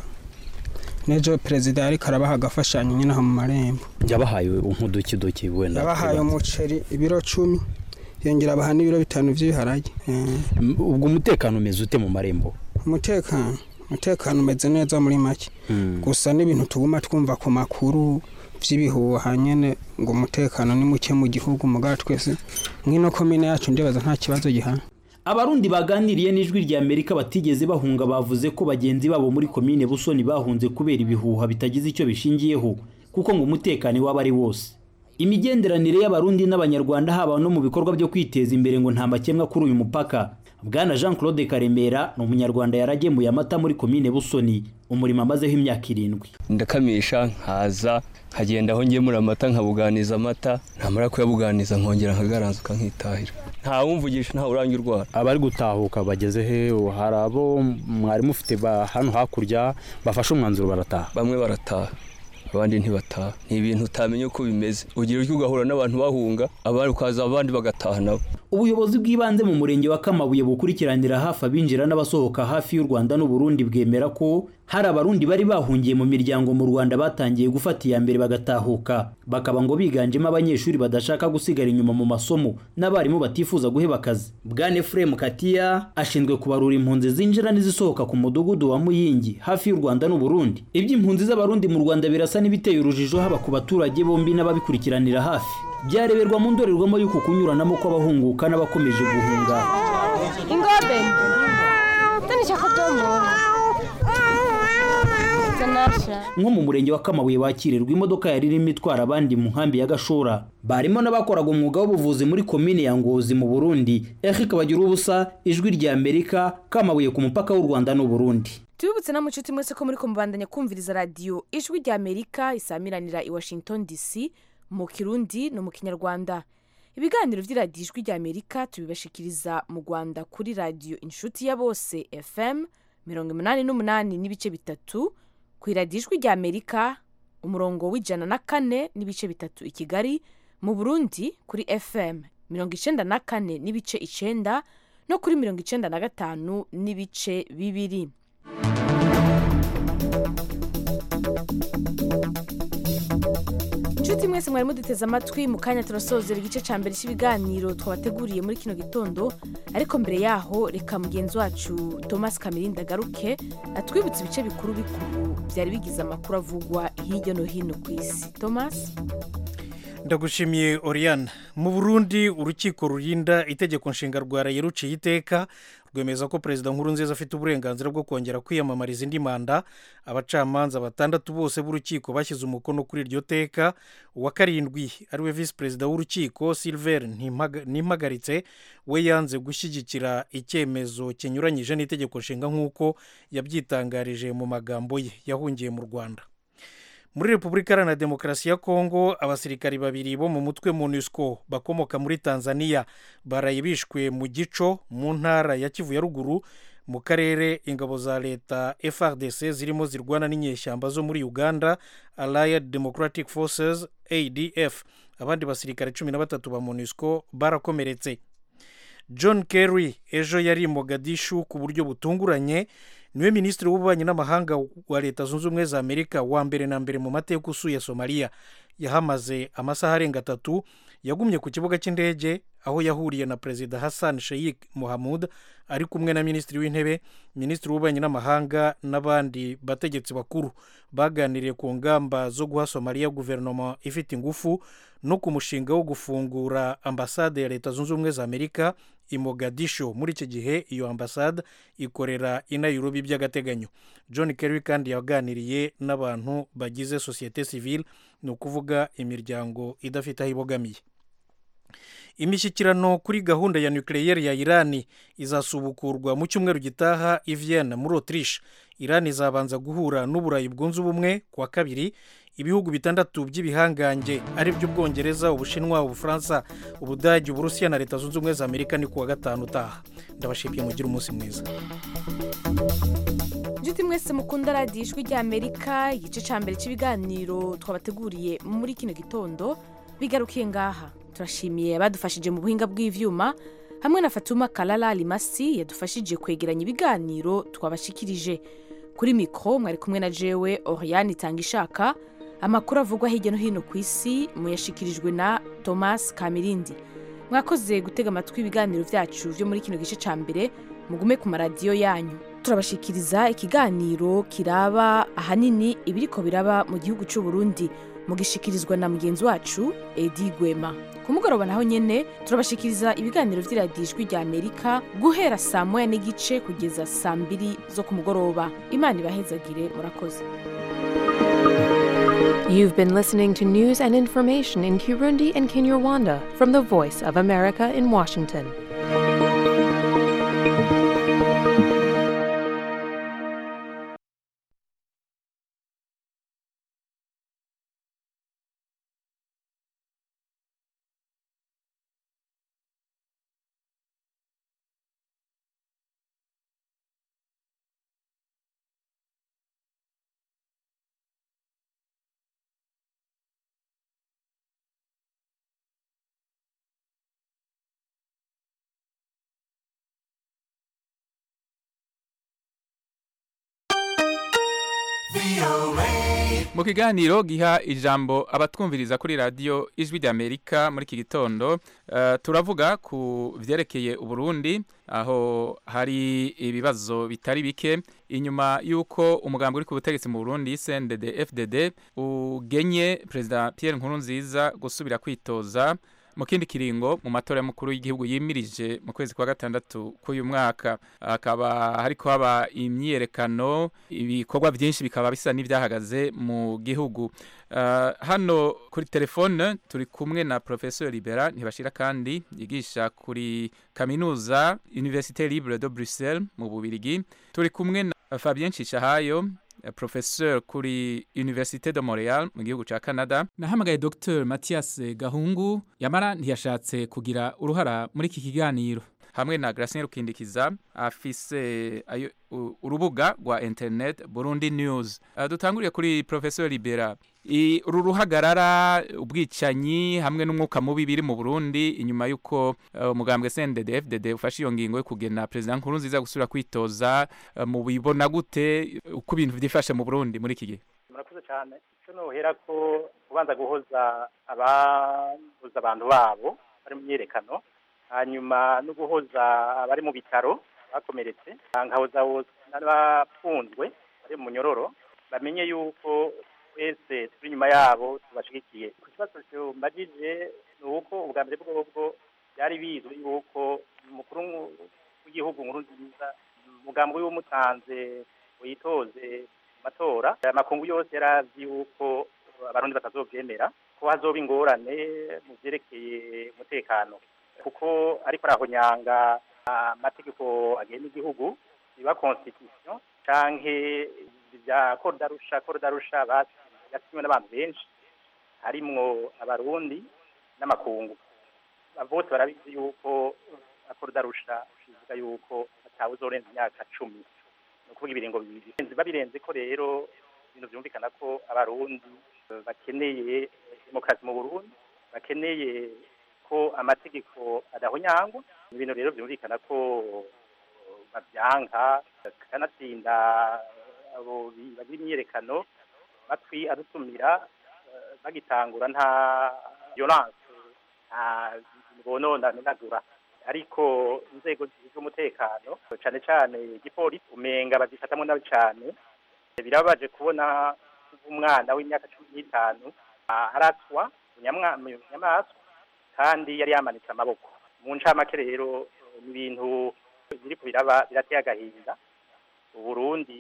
nejo perezida yariko arabaha agafashanyo nyene aho mu marembo yabahaye nk'udukiduki wenda yabahaye umuceri ibiro cumi yongera abaha n'ibiro bitanu vy'ibiharage M- ubwo umutekano umeze ute mu marembo umutekano umutekano umeze neza muri make gusa n'ibintu tuguma twumva ku makuru vy'ibihuha nyene ngo umutekano ni muke mu gihugu mugabo twese nk'ino komine yacu ndibaza nta kibazo gihana abarundi baganiriye n'ijwi rya amerika batigeze bahunga bavuze ko bagenzi babo muri komine busoni bahunze kubera ibihuha bitagize icyo bishingiyeho kuko ngo umutekano waba ari wose imigenderanire y'abarundi n'abanyarwanda haba no mu bikorwa byo kwiteza imbere ngo nta makemwa kuri uyu mupaka bwana jean claude karemera ni umunyarwanda yaragemuye amata muri komine busoni umurimo amazeho imyaka irindwi ndakamisha nkaza nkagenda aho ngemura amata nkabuganiza amata ntamara kuyabuganiza nkongera nkagaranzuka nkitahira nta wumvugisha ntawe urangira urwara abari gutahuka bageze he hari abo mwari mufite hano hakurya bafashe umwanzuro barataha bamwe barataha abandi ntibataha ni ibintu utamenya uko bimeze ugira utyo ugahura n'abantu bahunga abandi ukaza abandi bagataha nabo ubuyobozi bw'ibanze mu murenge wa kamabuye bukurikiranira hafi abinjira n'abasohoka hafi y'u rwanda n'uburundi bwemera ko hari abarundi bari bahungiye mu miryango mu rwanda batangiye gufata iya mbere bagatahuka bakaba ngo biganjemo abanyeshuri badashaka gusigara inyuma mu masomo n'abarimu batifuza guheba akazi bwane fremu katiya ashinzwe kubarura impunzi zinjira n'izisohoka ku mudugudu wa muyingi hafi y'u rwanda n'uburundi iby'impunzi z'abarundi mu rwanda birasa n'ibiteye urujijo haba ku baturage bombi n'ababikurikiranira hafi byareberwa mu ndorerwamo y'uku kunyuranamo kw'abahunguka n'abakomeje guhunga ingobe tanishaka domo nko mu murenge wa kamabuye bakirirwa imodoka yari irimo itwara abandi mu nkambi ya gashora barimo n'abakoraga umwuga w'ubuvuzi muri komine ya ngozi mu burundi eric bagira ubusa ijwi rya amerika kamabuye ku mupaka w'u rwanda n'uburundi tubibutse na mucuti mwese ko muri kumubandanya kumviriza radiyo ijwi rya amerika isamiranira i washington dc mu kirundi no mu kinyarwanda ibiganiro by'iradiyo ijwi rya amerika tubibashikiriza mu rwanda kuri radiyo inshuti ya bose fm mirongo inani n'umunani n'ibice bitatu ku iradiyo ijwi rya amerika umurongo w'ijana na kane n'ibice bitatu i kigali mu burundi kuri fm mirongo icenda na kane n'ibice icenda no kuri mirongo icenda na gatanu n'ibice bibiri inshuti mwese mwari muduteze amatwi mu kanya turasozera igice cya mbere cy'ibiganiro twabateguriye muri kino gitondo ariko mbere yaho reka mugenzi wacu thomas kamirinda agaruke atwibutse ibice bikuru bikuru byari bigize amakuru avugwa hirya no hino ku isi thomas ndagushimiye oriane mu burundi urukiko rurinda itegeko nshinga rwaraye ruciye iteka rwemeza ko perezida nkuru nziza afite uburenganzira bwo kongera kwiyamamariza indi manda abacamanza batandatu bose b'urukiko bashyize umukono kuri iryo teka uwa karindwi ariwe visi perezida w'urukiko silver ntimpagaritse we yanze gushyigikira icyemezo kinyuranyije n'itegeko nshinga nk'uko yabyitangarije mu magambo ye yahungiye mu rwanda muri repubulika iharanira demokarasi ya kongo abasirikari babiri bo mu mutwe monusco bakomoka muri tanzania baraye bishwe mu gico mu ntara ya kivu ya ruguru mu karere ingabo za leta frdc zirimo zirwana n'inyeshyamba zo muri uganda allied democratic forces adf abandi basirikare cumi na batatu ba monusco barakomeretse john kerry ejo yari mogadishu ku buryo butunguranye niwe minisitiri w'ububanyi n'amahanga wa leta zunze ubumwe za amerika wa mbere na mbere mu mateka usuye somaliya yahamaze amasaha arenga atatu yagumye ku kibuga cy'indege aho yahuriye na perezida hassan sheikh mohamud ari kumwe na minisitiri w'intebe minisitiri w'ububanyi n'amahanga n'abandi bategetsi bakuru baganiriye ku ngamba zo guha somaliya guverinoma ifite ingufu no ku mushinga wo gufungura ambasade ya leta zunze ubumwe za amerika i mogadisho muri iki gihe iyo ambasade ikorera i nairobi by'agateganyo john kerry kandi yaganiriye n'abantu bagize sosiyete sivile ni ukuvuga imiryango idafite aho ibogamiye imishyikirano kuri gahunda ya nucleaire ya irani izasubukurwa mu cyumweru gitaha i Vienna muri autriche irani izabanza guhura n'uburayi bwunze ubumwe kuwa kabiri ibihugu bitandatu by'ibihangange ari by'ubwongereza ubushinwa ubufaransa ubudage uburusiya na leta zunze ubumwe za amerika ni kuwa gatanu utaha ndabashimiye mugire umunsi mwiza inshuti mwese mukunda radiyo ijwi rya amerika igice cya mbere cy'ibiganiro twabateguriye muri kino gitondo bigarukiye ngaha turashimiye abadufashije mu buhinga bw'ibyuma hamwe na fatuma karara rimasi yadufashije kwegeranya ibiganiro twabashikirije kuri mikoro mwari kumwe na jewe oriyani itanga ishaka amakuru avugwa hirya no hino ku isi muyashikirijwe na thomas kamirindi mwakoze gutega amatwi ibiganiro byacu byo muri kino gice cya mbere mugume ku maradiyo yanyu turabashikiriza ikiganiro kiraba ahanini ibiriko biraba mu gihugu cy'u Burundi mugishikirizwa na mugenzi wacu edi gwema ku mugoroba naho nyene turabashikiriza ibiganiro vy'iradiyo ijwi rya amerika guhera saa moya n'igice kugeza saa mbiri zo ku mugoroba imana ibahezagire murakoze You've been listening to news and information in Kirundi and Kinyarwanda from the Voice of America in Washington. mu kiganiro giha ijambo abatwumviriza kuri radiyo ijwi ry'amerika muri iki gitondo eh, turavuga ku byerekeye uburundi aho hari ibibazo bitari bike inyuma y'uko umugambi uri ku butegetsi mu burundi cndd fdd ugenye perezida pierre nkurunziza gusubira kwitoza mu kindi kiringo mu matora y'umukuru w'igihugu yimirije mu kwezi kwa gatandatu k'uyu mwaka hakaba hariko haba imyiyerekano ibikorwa byinshi bikaba bisa n'ibyahagaze mu gihugu Uh, hano kuri telefone turi kumwe na professeur libera ntibashira kandi yigisha kuri kaminuza université libre de bruxelles mu bubirigi turi kumwe na fabien cishahayo eh, professeur kuri université de montreal mu gihugu ca canada nahamagaye dr mathias gahungu yamara ntiyashatse kugira uruhara muri iki kiganiro hamwe na Gracien Rukindikiza afise ayo u- urubuga rwa internet Burundi News uh, dutanguriye kuri Professor Libera I- uru ruhagarara ubwicanyi hamwe n'umwuka mubi biri mu Burundi inyuma yuko uh, umugambwe CNDD FDD ufashe iyo ngingo yo kugena president Nkurunziza gusubira kwitoza uh, mu bibona gute uko ibintu vyifashe mu Burundi muri iki gihe murakoze cyane icyo nohera ko kubanza guhoza ababuza abantu babo bari mu myiyerekano hanyuma no guhoza abari mu bitaro bakomeretse nkahoza bose n'abafunzwe bari mu munyororo bamenye yuko twese turi inyuma yabo tubashigikiye ku kibazo cyumbagije ni uko ubwa mbere bwobwo byari bizwi yuko umukuru w'igihugu nkuru nziza umugambi w'umutanze witoze mu matora amakungu yose yari azi yuko abarundi batazobyemera ko hazoba ingorane mu byerekeye umutekano kuko ariko arahonyanga amategeko agenga igihugu biba constitution canke bya korudarusha korudarusha yasinywe n'abantu benshi harimwo abarundi n'amakungu bose barabizi yuko korudarusha ivuga yuko atawe uzorenza imyaka cumi ni ukuvuga ibiringo bibiri babirenze ko rero ibintu byumvikana ko abarundi bakeneye demokarasi mu burundi bakeneye ko amategeko adahonyangwa ni ibintu rero byumvikana ko babyanka kanatsinda abo bagira imyiyerekano batwi adutumira bagitangura nta violence nta bonona ninagura ariko inzego z'umutekano cyane cyane igipolisi umenga bazifatamwo nabi cyane birababaje kubona umwana w'imyaka cumi n'itanu araswa nyamaswa kandi yari yamanitse amaboko mu ncamake rero ni ibintu biri biraba birateye agahinda uburundi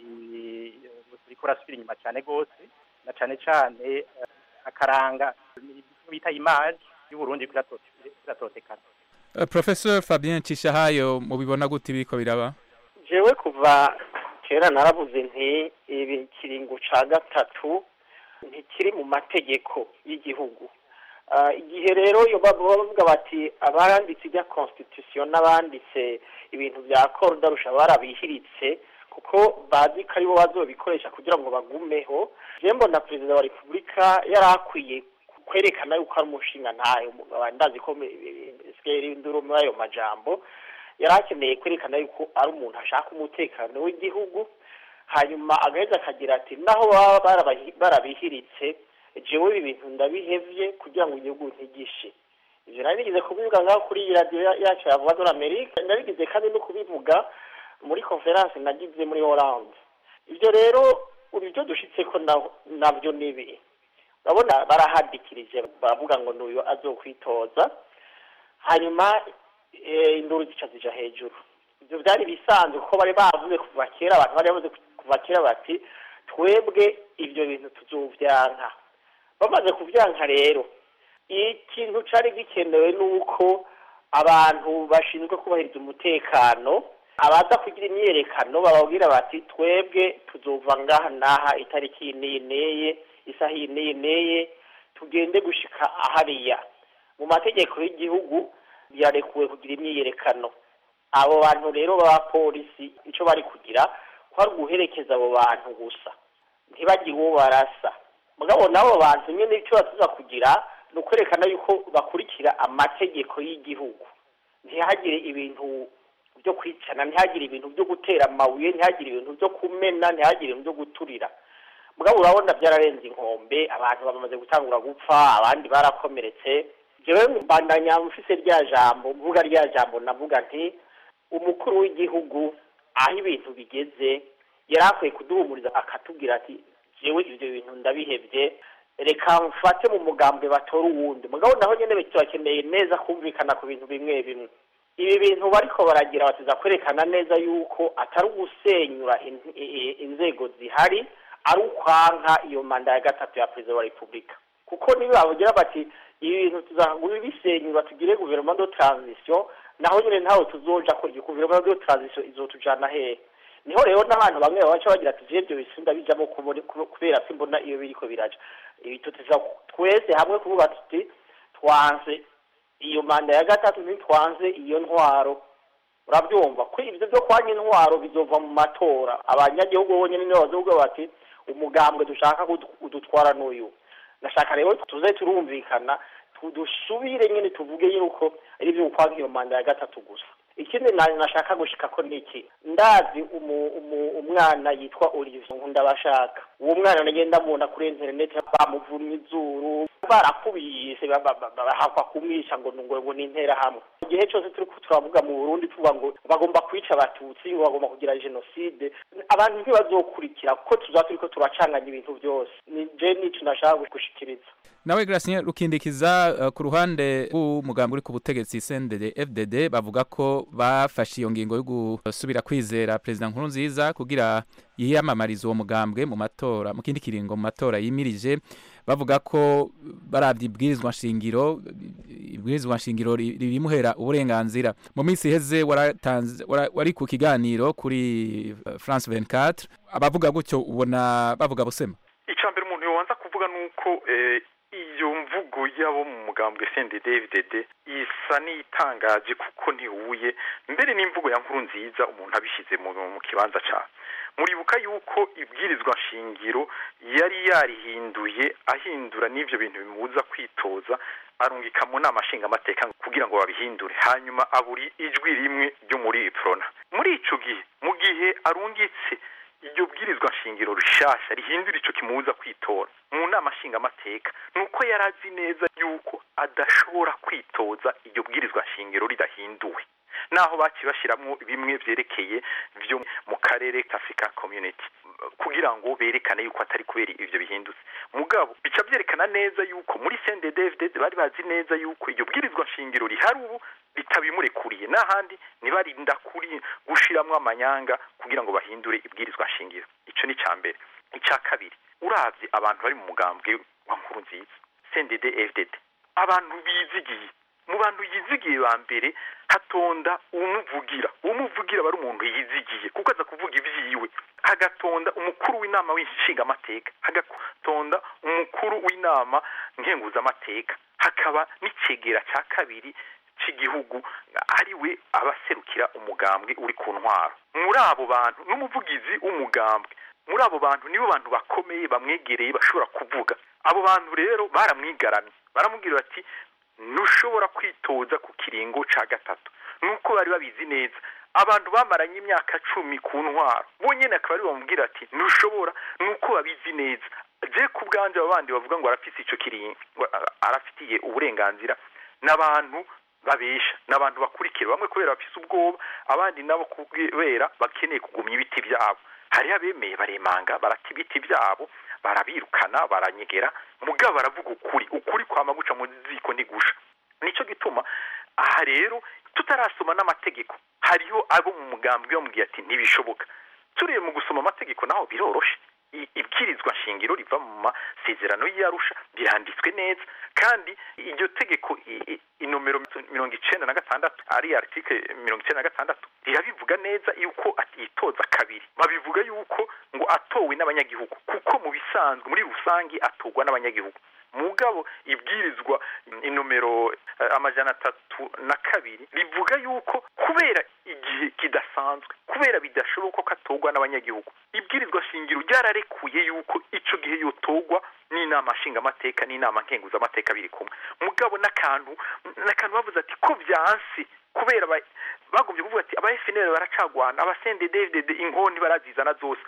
buriko burasubira inyuma cyane rwose na cyane cyane akaranga bita imaje y'uburundi kiratotekana Uh, Professor Fabien Cishahayo mubibona gute biriko biraba jewe kuva kera naravuze nti ibi kiringo ca gatatu ntikiri mu mategeko y'igihugu Ah, igihe rero iyo baba bavuga bati abaranditse ibya constitution n'abanditse ibintu bya korudarusha barabihiritse kuko bazi ko aribo bazobikoresha kugira ngo bagumeho je mbona perezida wa repubulika yari akwiye kwerekana yuko ari umushinga ntayo ndazi ko sikeri induru muri ayo majambo yari akeneye kwerekana yuko ari umuntu ashaka umutekano w'igihugu hanyuma agaheza akagira ati naho baba barabahi- barabihiritse jewe ibi bintu ndabihevye kugira ngo igihugu ntigishe ivyo nari nigeze kubivuga ngaho kuri iyi radiyo ya- yacu ya voix de l'amerique nabigeze kandi no kubivuga muri conference nagize muri Hollande ivyo rero ubu ivyo dushitseko na- navyo nibi urabona barahadikirije baravuga ngo n'uyu azokwitoza hanyuma eh, induru zica zija hejuru ivyo vyari bisanzwe kuko bari bavuze kuva kera abantu bari bavuze kuva kera bati twebwe ivyo bintu tuzovyanka bamaze kuvyanka rero ikintu cari gikenewe nuko abantu bashinzwe kubahiriza umutekano abaza kugira imyiyerekano bababwira bati twebwe tuzova ngaha n'aha itariki iyi n'iyi n'iyi isaha iyi n'iyi n'iyi tugende gushika ahariya mu mategeko y'igihugu yarekuwe kugira imyiyerekano abo bantu rero b'abapolisi icyo bari kugira kwari guherekeza abo bantu gusa ntibagire uwo barasa mugabo n'abo bantu nyine icyo batuza kugira ni ukwerekana yuko bakurikira amategeko y'igihugu ntihagire ibintu byo kwicana ntihagire ibintu byo gutera amabuye ntihagire ibintu byo kumena ntihagire ibintu byo guturira mugabo urabona byararenze inkombe abantu bamaze gutangura gupfa abandi barakomeretse jewe mbandanya mfise rya jambo mvuga rya jambo navuga nti umukuru w'igihugu aho ibintu bigeze yari akwiye kuduhumuriza akatubwira ati jewe ivyo bintu ndabihevye reka mfate mu mugambwe batore uwundi mugabo naho nyene turakeneye neza kumvikana ku bintu bimwe bimwe ibi bintu bariko baragira batuza kwerekana neza yuko atari ugusenyura in- i- i- inzego zihari ari ukwanka iyo manda ya gatatu ya perezida wa repubulika kuko niba bavugira bati ibi bintu tuzagura bisenyura tugire guverinoma de transition naho nyine ntawe tuzoja ko iyo guverinoma de transition izotujana hehe niho rero n'abantu bamwe babaca bagira ati je ibyo bisunda bijamo kubone- kube- kubera ko imbona iyo biriko biraja ibi tutuza twese hamwe kuvuga tuti twanse iyo manda ya gatatu ntitwanze iyo ntwaro urabyumva ko ibyo byo kwanya intwaro bizova mu matora abanyagihugu bonyine nibo bazovuga bati umugambwe dushaka kudu- udutwara n'uyu nashaka rero tuze turumvikana tu- dusubire nyine tuvuge yuko ari ibyo kwanga iyo manda ya gatatu gusa ikindi na- nashaka gushika ko niki ndazi umu, umu, umwana yitwa Olivier Nkundabashaka uwo mwana nagenda mubona kuri internet bamuvunye izuru barakubise ba- ba- ba- bahakwa kumwisha ngo ngo ngo nintera hamwe igihe cyose turi ko turavuga mu Burundi tuvuga ngo bagomba kwica abatutsi ngo bagomba kugira genocide abantu ntibazokurikira kuko tuzaba turiko turacanganya ibintu byose ni je nico nashaka gushikiriza nawe Gracien rukindikiza uh, ku ruhande rw'umugambi uri ku butegetsi CNDD FDD bavuga ko bafashe iyo ngingo yo gusubira kwizera president Nkurunziza kugira yiyamamariza uwo mugambwe mu matora mu kindi kiringo mu matora yimirije bavuga ko baravye ibwirizwa nshingiro ibwirizwa nshingiro ri- ribimuhera uburenganzira mu minsi iheze waratanze wara- wari ku kiganiro kuri uh, France 24 abavuga gutyo ubona bavuga busema icya mbere umuntu yobanza kuvuga ni uko eh, iyo mvugo y'abo mu mugambwe CNDD-FDD isa n'itangaje kuko ntihuye mbere n'imvugo ya nkuru nziza umuntu abishyize mu, mu kibanza cyawe muribuka yuko ibwirizwa nshingiro yari yarihinduye ahindura n'ivyo bintu bimubuza kwitoza arungika mu nama nshingamateka kugira ngo babihindure hanyuma aburi ijwi rimwe ryo muri iprona muri ico gihe mu gihe arungitse iryo bwirizwa nshingiro rishasha rihindura ico kimubuza kwitora mu nama nshingamateka nuko yari azi neza yuko adashobora kwitoza iryo bwirizwa nshingiro ridahinduwe naho bakibashiramwo bimwe vyerekeye vyo mu karere ka Africa Community kugira ngo berekane yuko atari kubera ivyo bihindutse mugabo bica vyerekana neza yuko muri CNDD-FDD bari bazi neza yuko iryo bwirizwa nshingiro rihari ubu ritabimurekuriye n'ahandi ntibarinda kuri gushiramwo amanyanga kugira ngo bahindure ibwirizwa nshingiro ico ni ca mbere ica kabiri uravye abantu bari mu mugambwe wa nkuru nziza CNDD-FDD abantu bizigiye mu bantu yizigiye ba mbere hatonda umuvugira umuvugira aba ari umuntu yizigiye kuko aza kuvuga ivyiwe hagatonda umukuru w'inama w'inshingamateka hagatonda umukuru w'inama nkenguzamateka hakaba n'icegera ca kabiri c'igihugu ari we abaserukira umugambwe uri ku ntwaro muri abo bantu n'umuvugizi w'umugambwe muri abo bantu nibo bantu bakomeye bamwegereye bashobora kuvuga abo bantu rero baramwigaramye baramubwira bati ntushobora kwitoza ku kiringo ca gatatu nuko bari babizi neza abantu bamaranye imyaka cumi ku ntwaro bonyene akaba ari bamubwira ati ntushobora nuko babizi neza je ku bwanje abo bandi bavuga ngo arafise ico kiringo arafitiye uburenganzira n'abantu babesha n'abantu bakurikira bamwe kubera bafise ubwoba abandi nabo kubera bakeneye kugumya ibiti byabo hariho abemeye baremanga barata ibiti byabo barabirukana baranyegera mugabo baravuga ukuri ukuri kwama guca mu ziko ntigusha nico gituma aha rero tutarasoma n'amategeko hariho abo mu mugambwe bamubwiye ati ntibishoboka turiye mu gusoma amategeko naho biroroshe I- ibwirizwa nshingiro riva mu masezerano y'arusha biranditswe neza kandi iryo tegeko i- i- inomero mirongo icenda na gatandatu ari article mirongo icenda na gatandatu rirabivuga neza yuko yitoza kabiri babivuga yuko ngo atowe n'abanyagihugu kuko mu bisanzwe muri rusange atorwa n'abanyagihugu mugabo ibwirizwa inomero eh, amajana atatu na kabiri rivuga yuko kubera igihe kidasanzwe kubera bidashoboka ko atorwa n'abanyagihugu ibwirizwa shingiro ryararekuye yuko ico gihe yotorwa n'inama nshingamateka n'inama nkenguzamateka biri kumwe mugabo n'akantu n'akantu bavuze ati ko vyansi kubera ba- bagombye kuvuga ati aba FNL baracagwana aba CNDD-FDD inkoni barazizana zose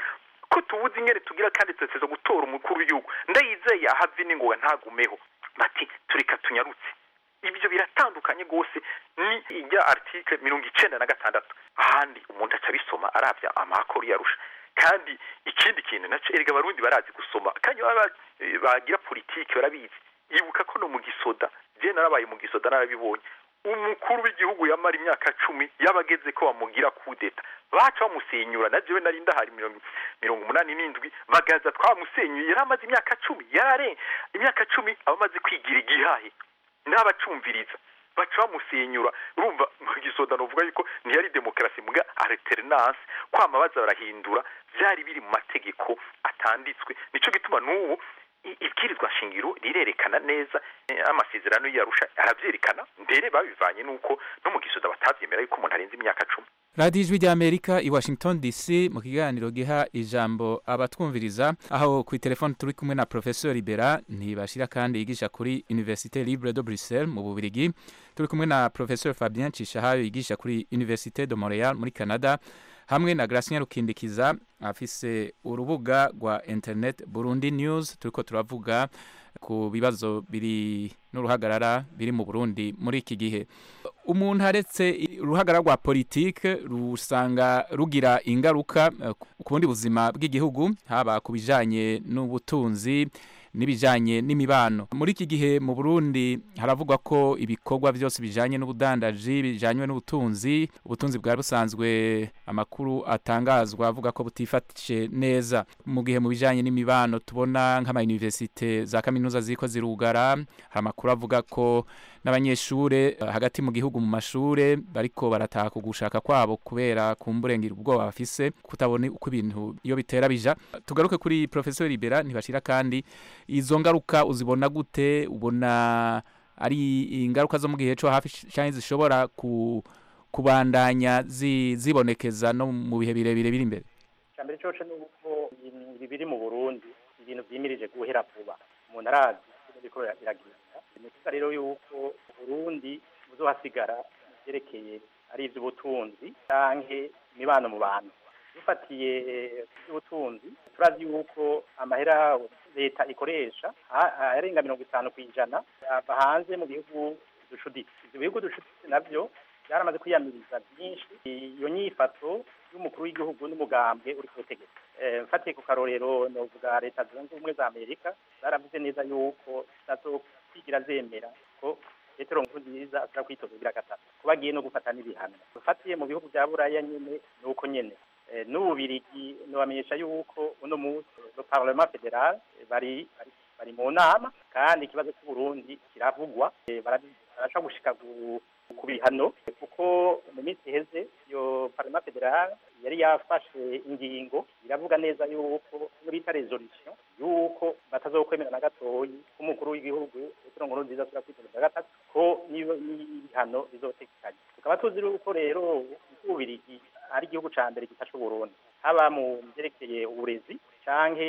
ko tubuze ingene tugira kandi tuteze gutora umukuru w'igihugu ndayizeye ahave n'ingoga ntagumeho bati tureka tunyarutse ibyo biratandukanye rwose ni ijya article mirongo icenda na gatandatu ahandi umuntu aca abisoma arabya amakuru yarusha kandi ikindi kintu naco erega abarundi barazi gusoma kandi baba eh, bagira politiki barabizi ibuka ko no mu gisoda je narabaye mu gisoda narabibonye umukuru w'igihugu yamara imyaka cumi yabageze ko bamugira kudeta baca bamusenyura na jewe nari ndahari mirongo mirongo umunani n'indwi bagaza twamusenyuye yari amaze imyaka cumi yarare imyaka cumi aba amaze kwigira igihahe n'abacumviriza baca bamusenyura urumva mu gisoda novuga yuko ntiyari demokarasi muga alternance kwama baza barahindura byari biri mu mategeko atanditswe nico gituma n'ubu i- ibwirizwa shingiro rirerekana neza eh, amasezerano yarusha aravyerekana mbere babivanye nuko no mu gisoda batavyemera yuko umuntu arenze imyaka cumi radiyo ijwi ry'amerika i washington dc mu kiganiro giha ijambo abatwumviriza aho ku telefone turi kumwe na professeur libera ntibashira kandi yigisha kuri université libre de bruxelles mu bubirigi turi kumwe na professeur fabien cishahayo yigisha kuri université de montreal muri canada hamwe na Gracien Rukindikiza afise urubuga rwa internet Burundi News turiko turavuga ku bibazo biri n'uruhagarara biri mu Burundi muri iki gihe umuntu aretse uruhagarara rwa politike rusanga rugira ingaruka eh, ku bundi buzima bw'igihugu haba ku bijanye n'ubutunzi n'ibijanye n'imibano muri iki gihe mu Burundi haravugwa ko ibikorwa byose bijanye n'ubudandaji bijanywe n'ubutunzi ubutunzi bwari busanzwe amakuru atangazwa avuga ko butifashe neza mu gihe mu bijanye n'imibano tubona nk'ama universite za kaminuza ziko zirugara hari amakuru avuga ko n'abanyeshure eh, hagati mu gihugu mu mashure bariko barataha ku gushaka kwabo kubera kumburengera ubwoba bafise kutabona uko ibintu iyo bitera bija tugaruke kuri professeur Libera ntibashira kandi izo ngaruka uzibona gute ubona ari ingaruka zo mu gihe cyo hafi cyane zishobora ku kubandanya zi, zibonekeza no mu bihe birebire biri imbere icambere coco ni uko ibi biri mu burundi ibintu vyimirije guhera vuba umuntu arazi ibintu biriko biragenda ni ukuvuga rero yuko uburundi buzohasigara vyerekeye ari ivy'ubutunzi canke imibano mu bantu dufatiye ivy'ubutunzi turazi yuko amahera leta ikoresha a- arenga mirongo itanu kw'ijana ava hanze mu bihugu ducuditse ivyo bihugu ducuditse navyo byaramaze kwiyamiriza byinshi iyo nyifato y'umukuru w'igihugu n'umugambwe uri ku butegetsi Eh, mfatiye ku karorero novuga leta zunze ubumwe za amerika zaravuze neza yuko zitazokwigira zemera ko petero nkurunziza ashobora kwitoza kugira gatatu ko bagiye no gufata n'ibihano dufatiye mu bihugu bya buraya nyene ni uko nyene Eh, n'ububirigi nobamenyesha yuko uno munsi le parlement federal eh, bari bari bari mu nama kandi ikibazo cy'uburundi kiravugwa Eh, barabi- barashobora gushika gu- ku bihano kuko mu minsi iheze iyo parlement federal yari yafashe ingingo iravuga neza yuko iyo bita resolution yuko batazokwemera na gatoyi ko umukuru w'igihugu petero nkurunziza ashobora kwitoza gatatu ko niyo n'ibihano bizotekanye tukaba tuzi yuko rero ububirigi ari igihugu ca mbere gifasha uburundi haba mu vyerekeye uburezi canke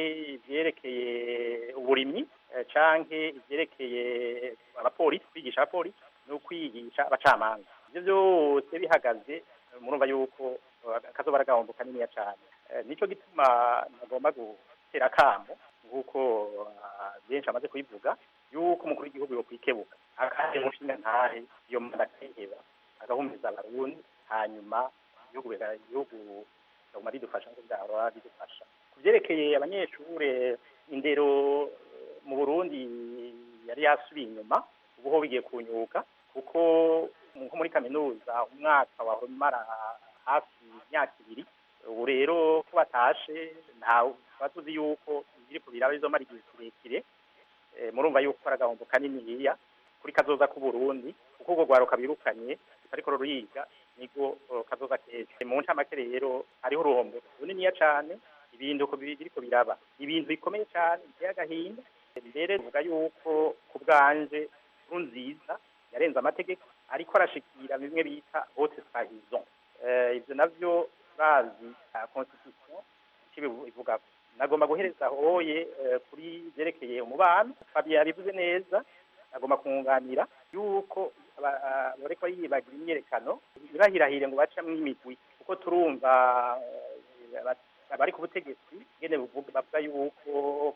ivyerekeye uburimyi eh, canke ivyerekeye abapolisi kwigisha abapolisi no kwigisha abacamanza ivyo vyose bihagaze eh, murumva yuko eh, kazoba ari agahombo kaniniya cane Eh, nico gituma nagomba gutera akamo nk'uko ah, benshi amaze kubivuga yuko umukuru w'igihugu yokwikebuka akaje umushinga ntahe iyo manda akiheba agahumuriza abarundi hanyuma igihugu biga- igihugu kiguma ridufasha nk'uko byahora bidufasha ku vyerekeye abanyeshure indero eh, mu burundi yari yasubiye inyuma ubu ho bigiye kunyuka kuko nko muri kaminuza umwaka wahora umara hafi imyaka ibiri ubu rero ko batashe ntawe tuba tuzi yuko ibiriko biraba bizomara igihe kirekire Eh, murumva yuko ari agahombo kaniniya kuri kazoza k'uburundi kuko urwo rwaruka birukanye ariko ruriga nigo eh, kazoza keza mu ncamake rero hariho uruhombo runiniya cane ibintu uko biri- biriko biraba ibintu bikomeye cane biteye agahinda mbere tuvuga yuko ku bwanje nziza yarenze amategeko ariko arashikira bimwe bita haute trahison Eh, ivyo navyo bazi ah, constitution ico ivuga nagomba guhereza hoye eh, kuri vyerekeye umubano Fabien yabivuze neza agomba kunganira yuko aba- ah, bariko yibagira imyerekano ntibahirahire ngo bacamwo imigwi kuko turumva eh, aba- abari ku butegetsi ngene buvuga bavuga yuko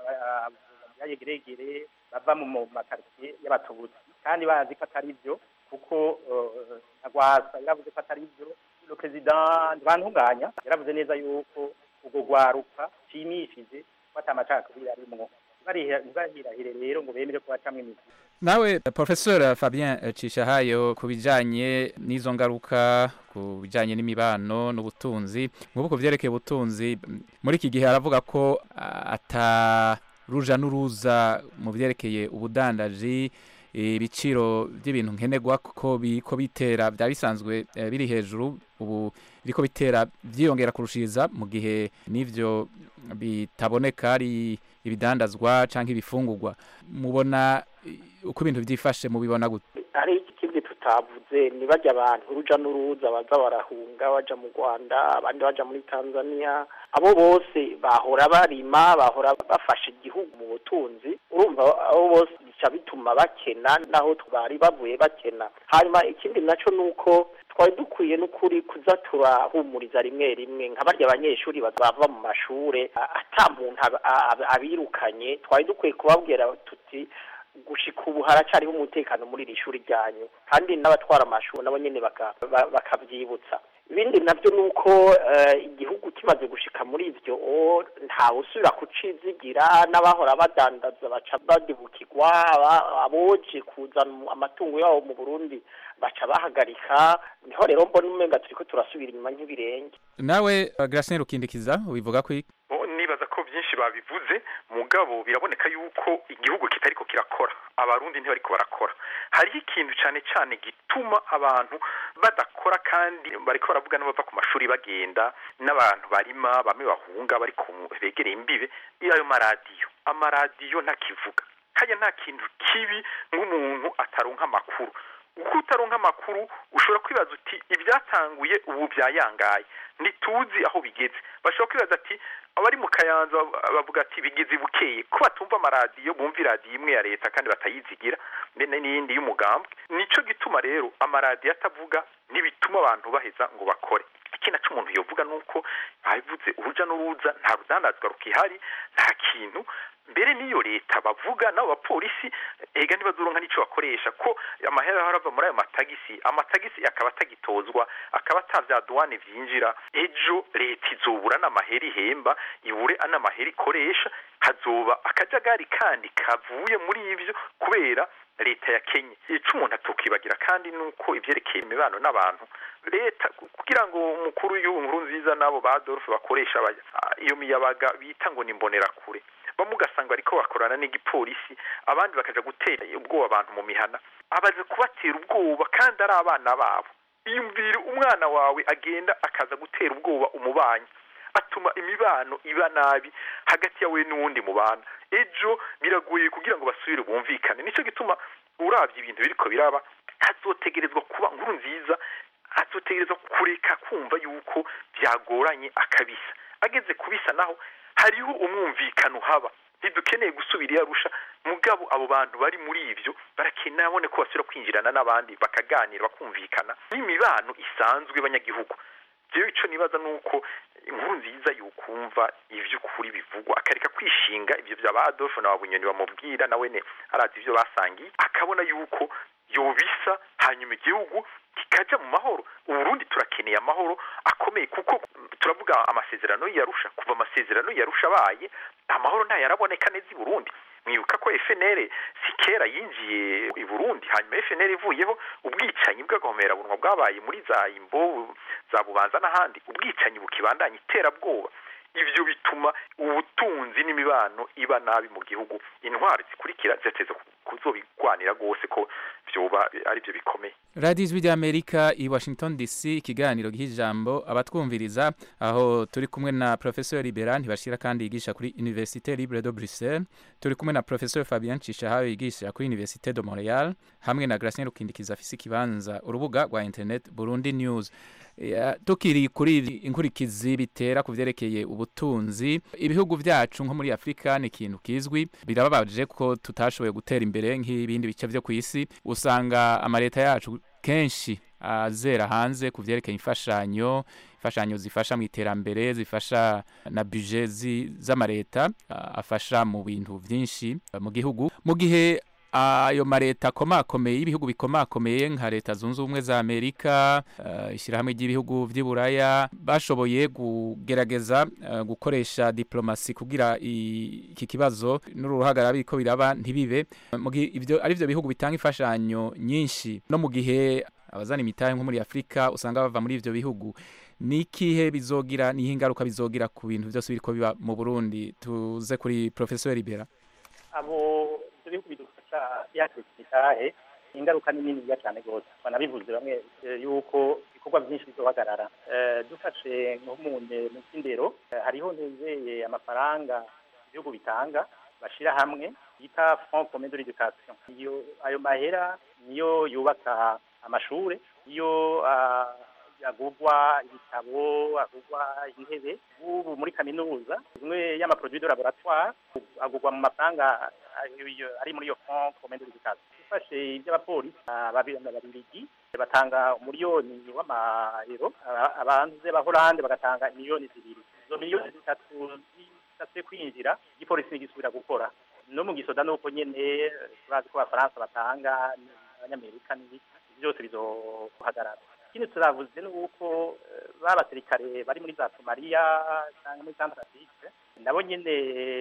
yayegeregere bava mu makaritsiye y'abatutsi kandi bazi ko atari byo kuko agwasa yaravuze ko atari byo le president ntibantunganya yaravuze neza yuko ubwo rwaruka nshimishije ko atamacakubiri arimwo ntibahirahire rero ngo bemere ko bacamwo imizi nawe professeur fabien cishahayo ku bijanye n'izo ngaruka ku bijanye n'imibano n'ubutunzi nk'ubu ku vyerekeye ubutunzi muri iki gihe aravuga ko ata ruja n'uruza mu vyerekeye ubudandaji ibiciro by'ibintu nkenerwa ko biko bitera bya bisanzwe biri hejuru ubu biriko bitera byiyongera kurushiriza mu gihe n'ivyo bitaboneka ari ibidandazwa cyangwa ibifungurwa mubona uko ibintu byifashe mubibona gute hari ikindi tutavuze ni bajya abantu uruja n'uruza baza barahunga baja mu rwanda abandi baja muri tanzania abo bose bahora barima bahora bafasha igihugu mu butunzi urumva abo bose bica bituma bakena naho bari bavuye bakena hanyuma ikindi naco ni uko twari dukwiye n'ukuri kuza turahumuriza rimwe rimwe nka barya abanyeshuri bava mu mashure ata muntu abirukanye twari dukwiye kubabwira tuti gushika ubu haracariho umutekano muri iri shuri ryanyu kandi n'abatwara amashuri nabo nyene bakavyibutsa ibindi navyo ni uko igihugu kimaze gushika muri ivyo ntawe usubira kucizigira n'abahora badandaza baca badibukirwa aboje kuzana amatungo yabo mu burundi baca bahagarika niho rero mbona umenga turiko turasubira inyuma nk'ibirenge nawe Gracien Rukindikiza ubivuga ko nibaza ko byinshi babivuze mugabo biraboneka yuko igihugu kitariko kirakora abarundi ntibariko barakora hariho ikintu cyane cyane gituma abantu badakora kandi bariko baravuga n'abava ku mashuri bagenda n'abantu barima bamwe bahunga bari begereye imbibe ayo maradiyo amaradiyo ntakivuga kajya nta kintu kibi nk'umuntu ataronka amakuru uko utaronka amakuru ushobora kwibaza uti ibyatanguye ubu byayangaye ntituzi aho bigeze bashobora kwibaza ati abari mu kayanza bavuga ati bigeze bukeye ko batumva amaradiyo bumva iradiyo imwe ya leta kandi batayizigira mbene n'iyindi y'umugambwe nico gituma rero amaradiyo atavuga n'ibituma abantu baheza ngo bakore ikindi naco umuntu yovuga nuko babivuze uruja n'uruza nta rudandazwa rukihari nta kintu mbere n'iyo leta bavuga n'abo bapolisi ega ntibazoronka n'ico bakoresha ko amahera arava muri ayo matagisi amatagisi akaba atagitozwa akaba atavya duwane vyinjira ejo leta izobura n'amahera ihemba ibure n'amahera ikoresha hazoba akajagari kandi kavuye muri ivyo kubera leta ya Kenya ico umuntu atukibagira kandi nuko ivyerekeye imibano n'abantu leta kugira ngo umukuru w'igihugu nkuru nziza n'abo ba Adolphe bakoresha iyo miyabaga bita ngo ni kure bamwe ugasanga bariko bakorana n'igipolisi abandi bakaja gutera ubwoba abantu mu mihana abaze kubatera ubwoba kandi ari abana babo iyumvire umwana wawe agenda akaza gutera ubwoba umubanyi atuma imibano iba nabi hagati yawe n'uwundi mubana ejo biragoye kugira ngo basubire bumvikane nico gituma uravye ibintu biriko biraba hazotegerezwa kuba nkuru nziza hazotegerezwa kureka kumva yuko byagoranye akabisa ageze kubisa naho hariho umwumvikano haba ntidukeneye gusubira iyo arusha mugabo abo bantu bari muri ivyo barakeneye abone ko basubira kwinjirana n'abandi bakaganira bakumvikana n'imibano isanzwe y'abanyagihugu jewe ico nibaza nuko inkuru nziza yukumva ivy'ukuri bivugwa akareka kwishinga ivyo vya ba Adolphe na Bunyoni bamubwira nawe ne arazi ivyo basangiye akabona yuko yobisa hanyuma igihugu kikaja mu mahoro uburundi turakeneye amahoro akomeye kuko turavuga amasezerano yarusha kuva amasezerano yarusha abaye amahoro ntayo araboneka neza i burundi mwibuka ko FNL si kera yinjiye i Burundi hanyuma FNL ivuyeho ubwicanyi bw'agahomerabunwa bwabaye muri za imbo za bubanza n'ahandi ubwicanyi bukibandanya iterabwoba ivyo bituma ubutunzi n'imibano iba nabi mu gihugu intwari zikurikira zirateza kuzobigwanira rwose ko vyoba ari byo bikomeye radiyo ijwi ry'amerika i washington dc ikiganiro ijambo abatwumviriza aho turi kumwe na professeur libera ntibashira kandi yigisha kuri université libre de bruxelles turi kumwe na professeur fabien cishahayo yigisha kuri université de montreal hamwe na gracien rukindikiza afise ikibanza urubuga rwa internet burundi news tukiri kuri inkurikizi bitera ku vyerekeye ubutunzi ibihugu vyacu nko muri afurika ni ikintu kizwi birababaje ko tutashoboye gutera imbere nk'ibindi bice vyo ku isi usanga amaleta yacu kenshi azera hanze ku vyerekeye imfashanyo imfashanyo zifasha mu iterambere zifasha na budget zi- z'amareta ah, afasha mu bintu vyinshi ah, mu gihugu mu gihe ayo mareta akomakomeye y'ibihugu bikomakomeye nka leta zunze ubumwe za amerika uh, ishyirahamwe ry'ibihugu vy'i buraya bashoboye kugerageza uh, gukoresha diplomasi kugira i- iki kibazo n'uruhagarara biriko biraba ntibibe mu gihe ivyo ari vyo bihugu bitanga imfashanyo nyinshi no mu gihe abazana imitahe nko muri afurika usanga bava muri ivyo bihugu ni ikihe bizogira nihe ingaruka bizogira ku bintu byose biriko biba mu burundi tuze kuri professeur libera abo ibyo bihugu bidufasha yakira imitahe ingaruka ni niniya cyane rwose banabivuze bamwe eh, yuko ibikorwa byinshi bizohagarara Eh, dufashe nko mu nde- mu by'indero eh, hariho ntuzeye amafaranga ibihugu bitanga bashira hamwe bita fond commun de l'éducation iyo ayo mahera niyo yubaka amashure iyo ah, agurwa ibitabo agurwa intebe ubu muri kaminuza imwe y'amaproduit de laboratoire agurwa mu mafaranga ah, iyo- ari muri iyo fond commun de l'éducation ufashe iby'abapolisi ah, babi- ababiligi batanga umuriyoni w'amayero aba- abanze b'ahorande bagatanga miliyoni zibiri izo miliyoni zitatu zishatse kwinjira igipolisi ntigisubira gukora no mu gisoda nuko nyene turazi ko abafaransa batanga abanyamerika n'ibiki byose bizohagarara ikindi turavuze ni uko eh, ba basirikare bari muri za somaliya cyangwa muri santarafike nabo nyene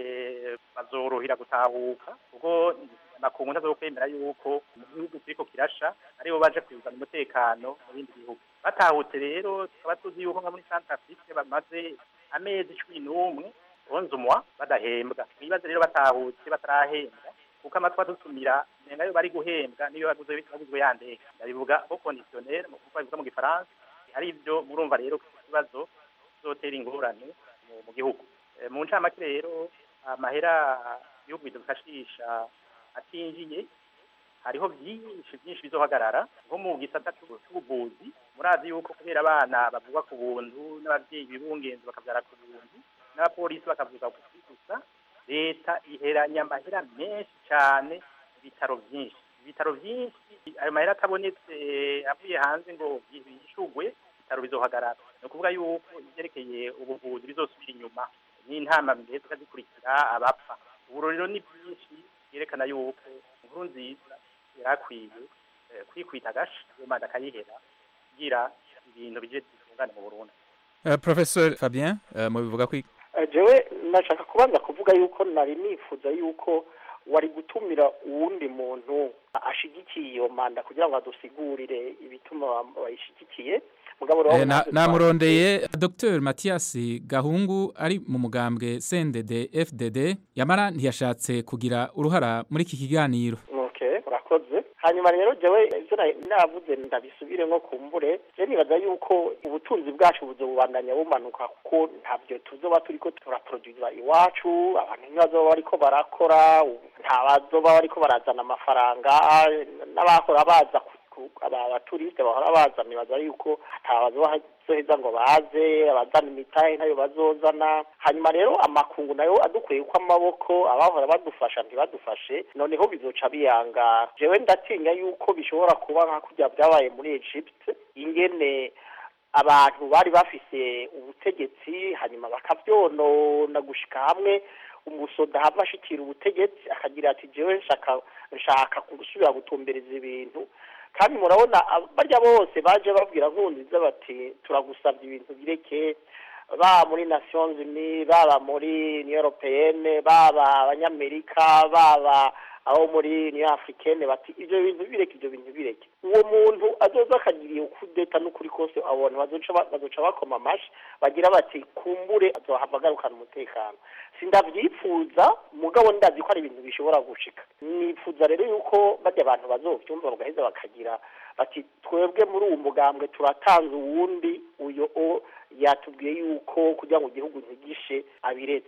bazorohera gutahuka kuko amakungu ntazokwemera yuko mu gihugu kiriko kirasha aribo baje kuzana umutekano mu bindi bihugu batahutse rero tukaba tuzi yuko nka muri santarafike bamaze amezi cumi n'umwe bonze umwa badahembwa mwibaze rero batahutse batarahembwa kuko amatwi adutumira nenga yo bari guhembwa niyo yaguze yaguzwe yandeka ndabivuga au conditionnel mu kuko bivuga mu gifaransa ari byo murumva rero ko iki kibazo zotera ingorane mu- mu gihugu Eh, mu ncamake rero amahera ibihugu bidufashisha atinjiye hariho byinshi byinshi bizohagarara nko mu gisata c'ubu- c'ubuvuzi murazi yuko kubera abana bavugwa ku buntu n'abavyeyi bibungenzi bakavyara ku buntu n'abapolisi bakavuga ku gusa leta iheranya amahera menshi cyane ibitaro byinshi ibitaro byinshi ayo mahera atabonetse avuye hanze ngo yishugwe ibitaro bizohagarara ni ukuvuga yuko ibyerekeye ubuvuzi bizosubira inyuma n'intama mbese zikurikira abapfa ubu rero ni byinshi byerekana yuko inkuru nziza yarakwiye eh, kwikwita agashi iyo manda akayihera kugira ibintu bije bitungane mu burundi uh, professeur fabien uh, mubivuga ko Eh, jewe nashaka kubanza kuvuga yuko nari nifuza yuko wari gutumira uwundi muntu ashigikiye iyo manda kugira ngo adusigurire ibituma bayishigikiye mugabo rero Eh, na- namurondeye dr mathias gahungu ari mu mugambwe cndd fdd yamara ntiyashatse kugira uruhara muri iki kiganiro okay urakoze hanyuma rero jewe ivyo na- navuze ndabisubire nko kumbure je nibaza yuko ubutunzi bwacu buzobubandanya bumanuka kuko ntabyo tuzoba turiko turaproduira iwacu abantu ntibazoba bariko barakora nta bazoba bariko barazana amafaranga n'abahora baza ku- ku- aba baturiste bahora baza nibaza yuko ata bazoheza ngo baze abazana imitahe ntayo bazozana hanyuma rero amakungu nayo adukwiye uko amaboko abahora badufasha ntibadufashe noneho bizoca biyangara jewe ndatinya yuko bishobora kuba nka kurya byabaye muri Egypt ingene abantu bari bafise ubutegetsi hanyuma bakavyonona gushika hamwe umusoda hava ashikira ubutegetsi akagira ati jewe nshaka nshaka gusubira gutumbereza ibintu kandi murabona ab- barya bose baje babwira nkunziza bati turagusabye ibintu bireke baba muri nations unies baba muri union européenne baba abanyamerika baba abo muri union africaine bati ivyo bintu bireke ivyo bintu bireke uwo muntu azoza akagira iyo kudeta n'ukuri kose abo bantu bazoca ba- bazoca bakoma amashi bagira bati kumbure azohava agarukana umutekano sindavyifuza mugabo ndazi ko ari ibintu bishobora gushika nifuza rero yuko barya abantu bazovyumva bagaheza bakagira bati twebwe muri uwo mugambwe turatanze uwundi uyo o yatubwiye yuko kugira ngo igihugu ntigishe abiretse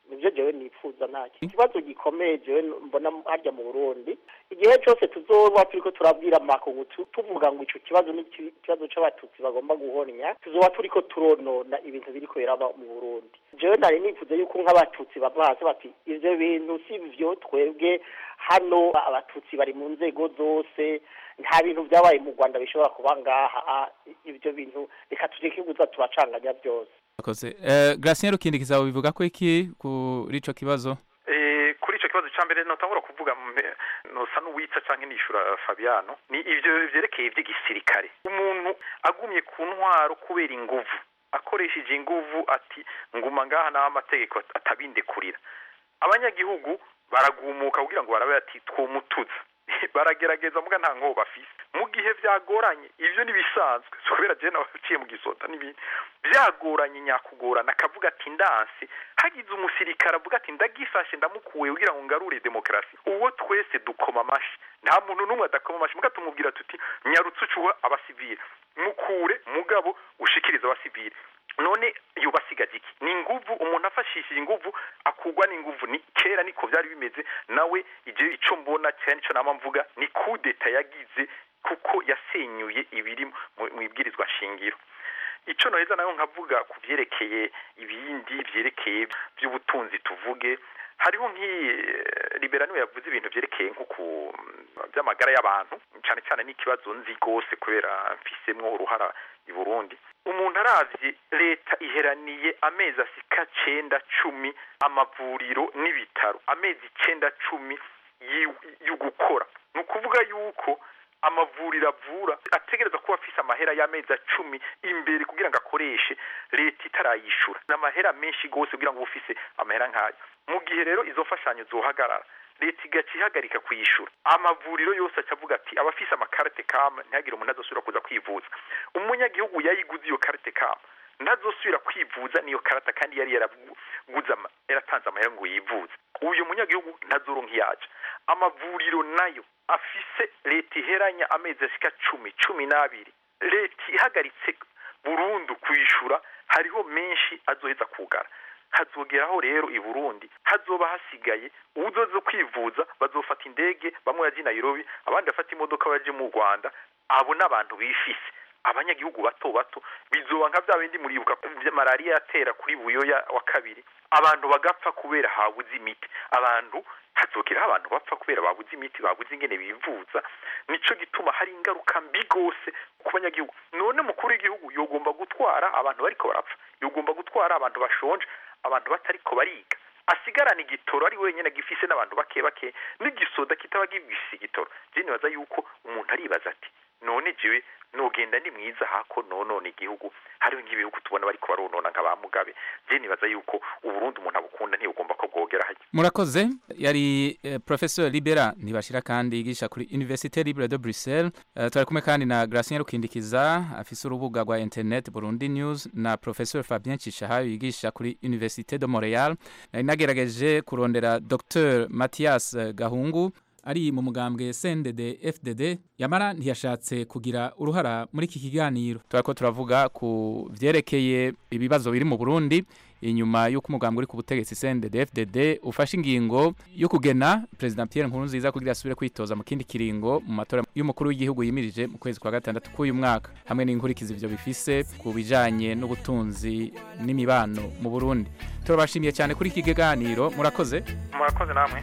nibyo jewe nifuza ntacyo ikibazo gikomeye jewe mbona harya mu burundi igihe cyose tuzoba turiko turabwira makungu tu- tuvuga ngo ico kibazo ni iki- ikibazo c'abatutsi bagomba guhonya tuzoba turiko turonona ibintu biriko biraba mu burundi jewe nari nifuza yuko nk'abatutsi bava hasi bati ivyo bintu si vyo twebwe hano abatutsi bari mu nzego zose nta bintu byabaye mu rwanda bishobora kuba ngaha ibyo bintu reka tureke kuza turacanganya byose Akoze. Eh, Gracien Rukindikiza bivuga ko iki kuri ico kibazo? Eh, kuri ico kibazo ca mbere notangura kuvuga mbe- nosa n'uwitsa canke nishura Fabiano ni ivyo vyerekeye ivy'igisirikare umuntu agumye ku ntwaro kubera inguvu akoresheje inguvu ati nguma ngaha naho amategeko atabindekurira abanyagihugu baragumuka kugira ngo barabe ati twomutuza baragerageza muga nta nkoba bafise mu gihe vyagoranye ivyo nibisanzwe so kubera je nabaciye mu gisota n'ibindi vyagoranye nyakugorana akavuga ati ndanse hagize umusirikare avuga ati ndagifashe ndamukuwe kugira ngo ngarure demokarasi uwo twese dukoma amashi nta muntu n'umwe adakoma amashi muga tumubwira tuti nyarutse ucuha abasivile mukure mugabo ushikirize abasivile none yubasigaje iki ni inguvu umuntu afashishije inguvu akugwa n'inguvu ni kera niko byari bimeze nawe ije ico mbona cyane ico nama mvuga ni kudeta yagize kuko yasenyuye ibiri mu- mu ibwirizwa shingiro ico noheza nayo nkavuga ku vyerekeye ibindi vyerekeye by'ubutunzi tuvuge hariho nk'iyi eh, libera niwe yavuze ibintu vyerekeye nko ku by'amagara y'abantu cyane cyane n'ikibazo nzi rwose kubera mfisemwo uruhara i Burundi umuntu aravye leta iheraniye amezi asika cenda cumi amavuriro n'ibitaro amezi icenda cumi yi- yo gukora ni ukuvuga yuko amavuriro avura ategereza kuba afise amahera y'amezi cumi imbere kugira ngo akoreshe leta itarayishura ni amahera menshi gose kugira ngo ube ufise amahera nk'ayo mu gihe rero izo mfashanyo zohagarara leta igaca ihagarika kuyishura amavuriro yose aca avuga ati abafise amakarite kama ntihagire umuntu azosubira kuza kwivuza umunyagihugu yayiguze iyo karite kama ntazosubira kwivuza niyo karata kandi yari yaraguze ama- yaratanze amahera ngo yivuze uyu munyagihugu ntazoronka iyaca amavuriro nayo afise leta iheranya amezi ashika cumi cumi n'abiri leta ihagaritse burundu kuyishura hariho menshi azoheza kugara hazogeraho rero i Burundi hazoba hasigaye uzoze kwivuza bazofata indege bamwe baje i Nairobi abandi bafata imodoka baje mu Rwanda abo n'abantu bifise abanyagihugu bato bato bizoba nka bya bindi muribuka vya malaria yatera kuri buyoya wa kabiri abantu bagapfa kubera habuze imiti abantu hazogeraho abantu bapfa kubera babuze imiti babuze ingene bivuza nico gituma hari ingaruka mbi gose ku banyagihugu none mukuru w'igihugu yogomba gutwara abantu bariko barapfa yogomba gutwara abantu bashonje abantu batariko bariga asigarana igitoro ari wenyine gifise n'abantu bake bake n'igisoda kitaba gifise igitoro je nibaza yuko umuntu aribaza ati none jewe nogenda ni mwiza hako nonona igihugu hariho nk'ibihugu tubona bariko baronona nka ba mugabe je nibaza yuko uburundi umuntu abukunda ntiyugomba ko bwogera hajya Murakoze yari eh, Professor Libera ntibashira kandi yigisha kuri Université Libre de Bruxelles uh, twari kumwe kandi na Gracien Rukindikiza afise urubuga rwa internet Burundi News na Professor Fabien Cishahayo yigisha kuri Université de Montréal nari nagerageje kurondera Dr Mathias eh, Gahungu ari mu mugambwe CNDD FDD yamara ntiyashatse kugira uruhara muri iki kiganiro turako turavuga ku vyerekeye ibibazo biri mu Burundi inyuma y'uko umugambwe uri ku butegetsi CNDD FDD ufashe ingingo yo kugena President Pierre Nkurunziza kugira asubire kwitoza mu kindi kiringo mu matora y'umukuru w'igihugu yimirije mu kwezi kwa gatandatu k'uyu mwaka hamwe n'inkurikizi ivyo bifise ku bijanye n'ubutunzi n'imibano mu Burundi turabashimiye cyane kuri iki kiganiro murakoze murakoze namwe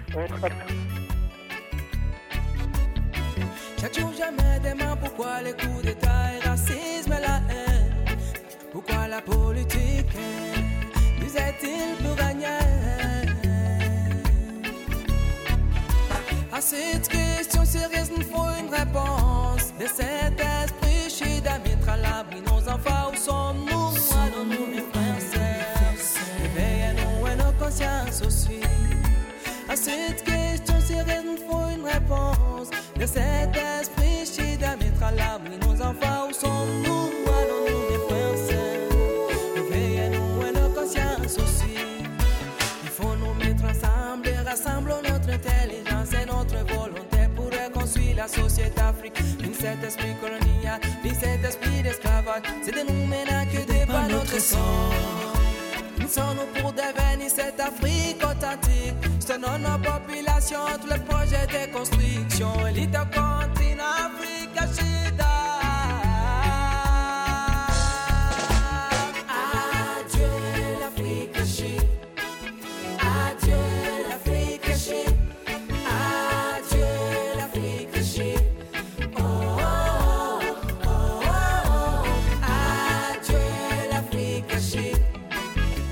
Chaque jour je me demande pourquoi les coups d'état et racisme et la haine Pourquoi la politique nous est-il pour gagner À cette question sérieuse nous faut une réponse De cet esprit chide à mettre à l'abri nos enfants Où sommes-nous Allons-nous mes frères et sœurs Réveillez-nous et nos consciences aussi à cette question sérieuse, nous faut une réponse. De cet esprit chide à mettre à l'abri nos enfants, où sommes-nous Allons-nous, mes frères et sœurs Réveillez-nous et nos consciences aussi. Il faut nous mettre ensemble et rassemblons notre intelligence et notre volonté pour reconstruire la société africaine. Ni cet esprit colonial, ni cet esprit d'esclavage, c'est de nous maintenant que débat notre sang. Nous sommes pour devenir bénisse cette Afrique authentique. Selon nos populations, tous les projets de construction. L'île continent Afrique,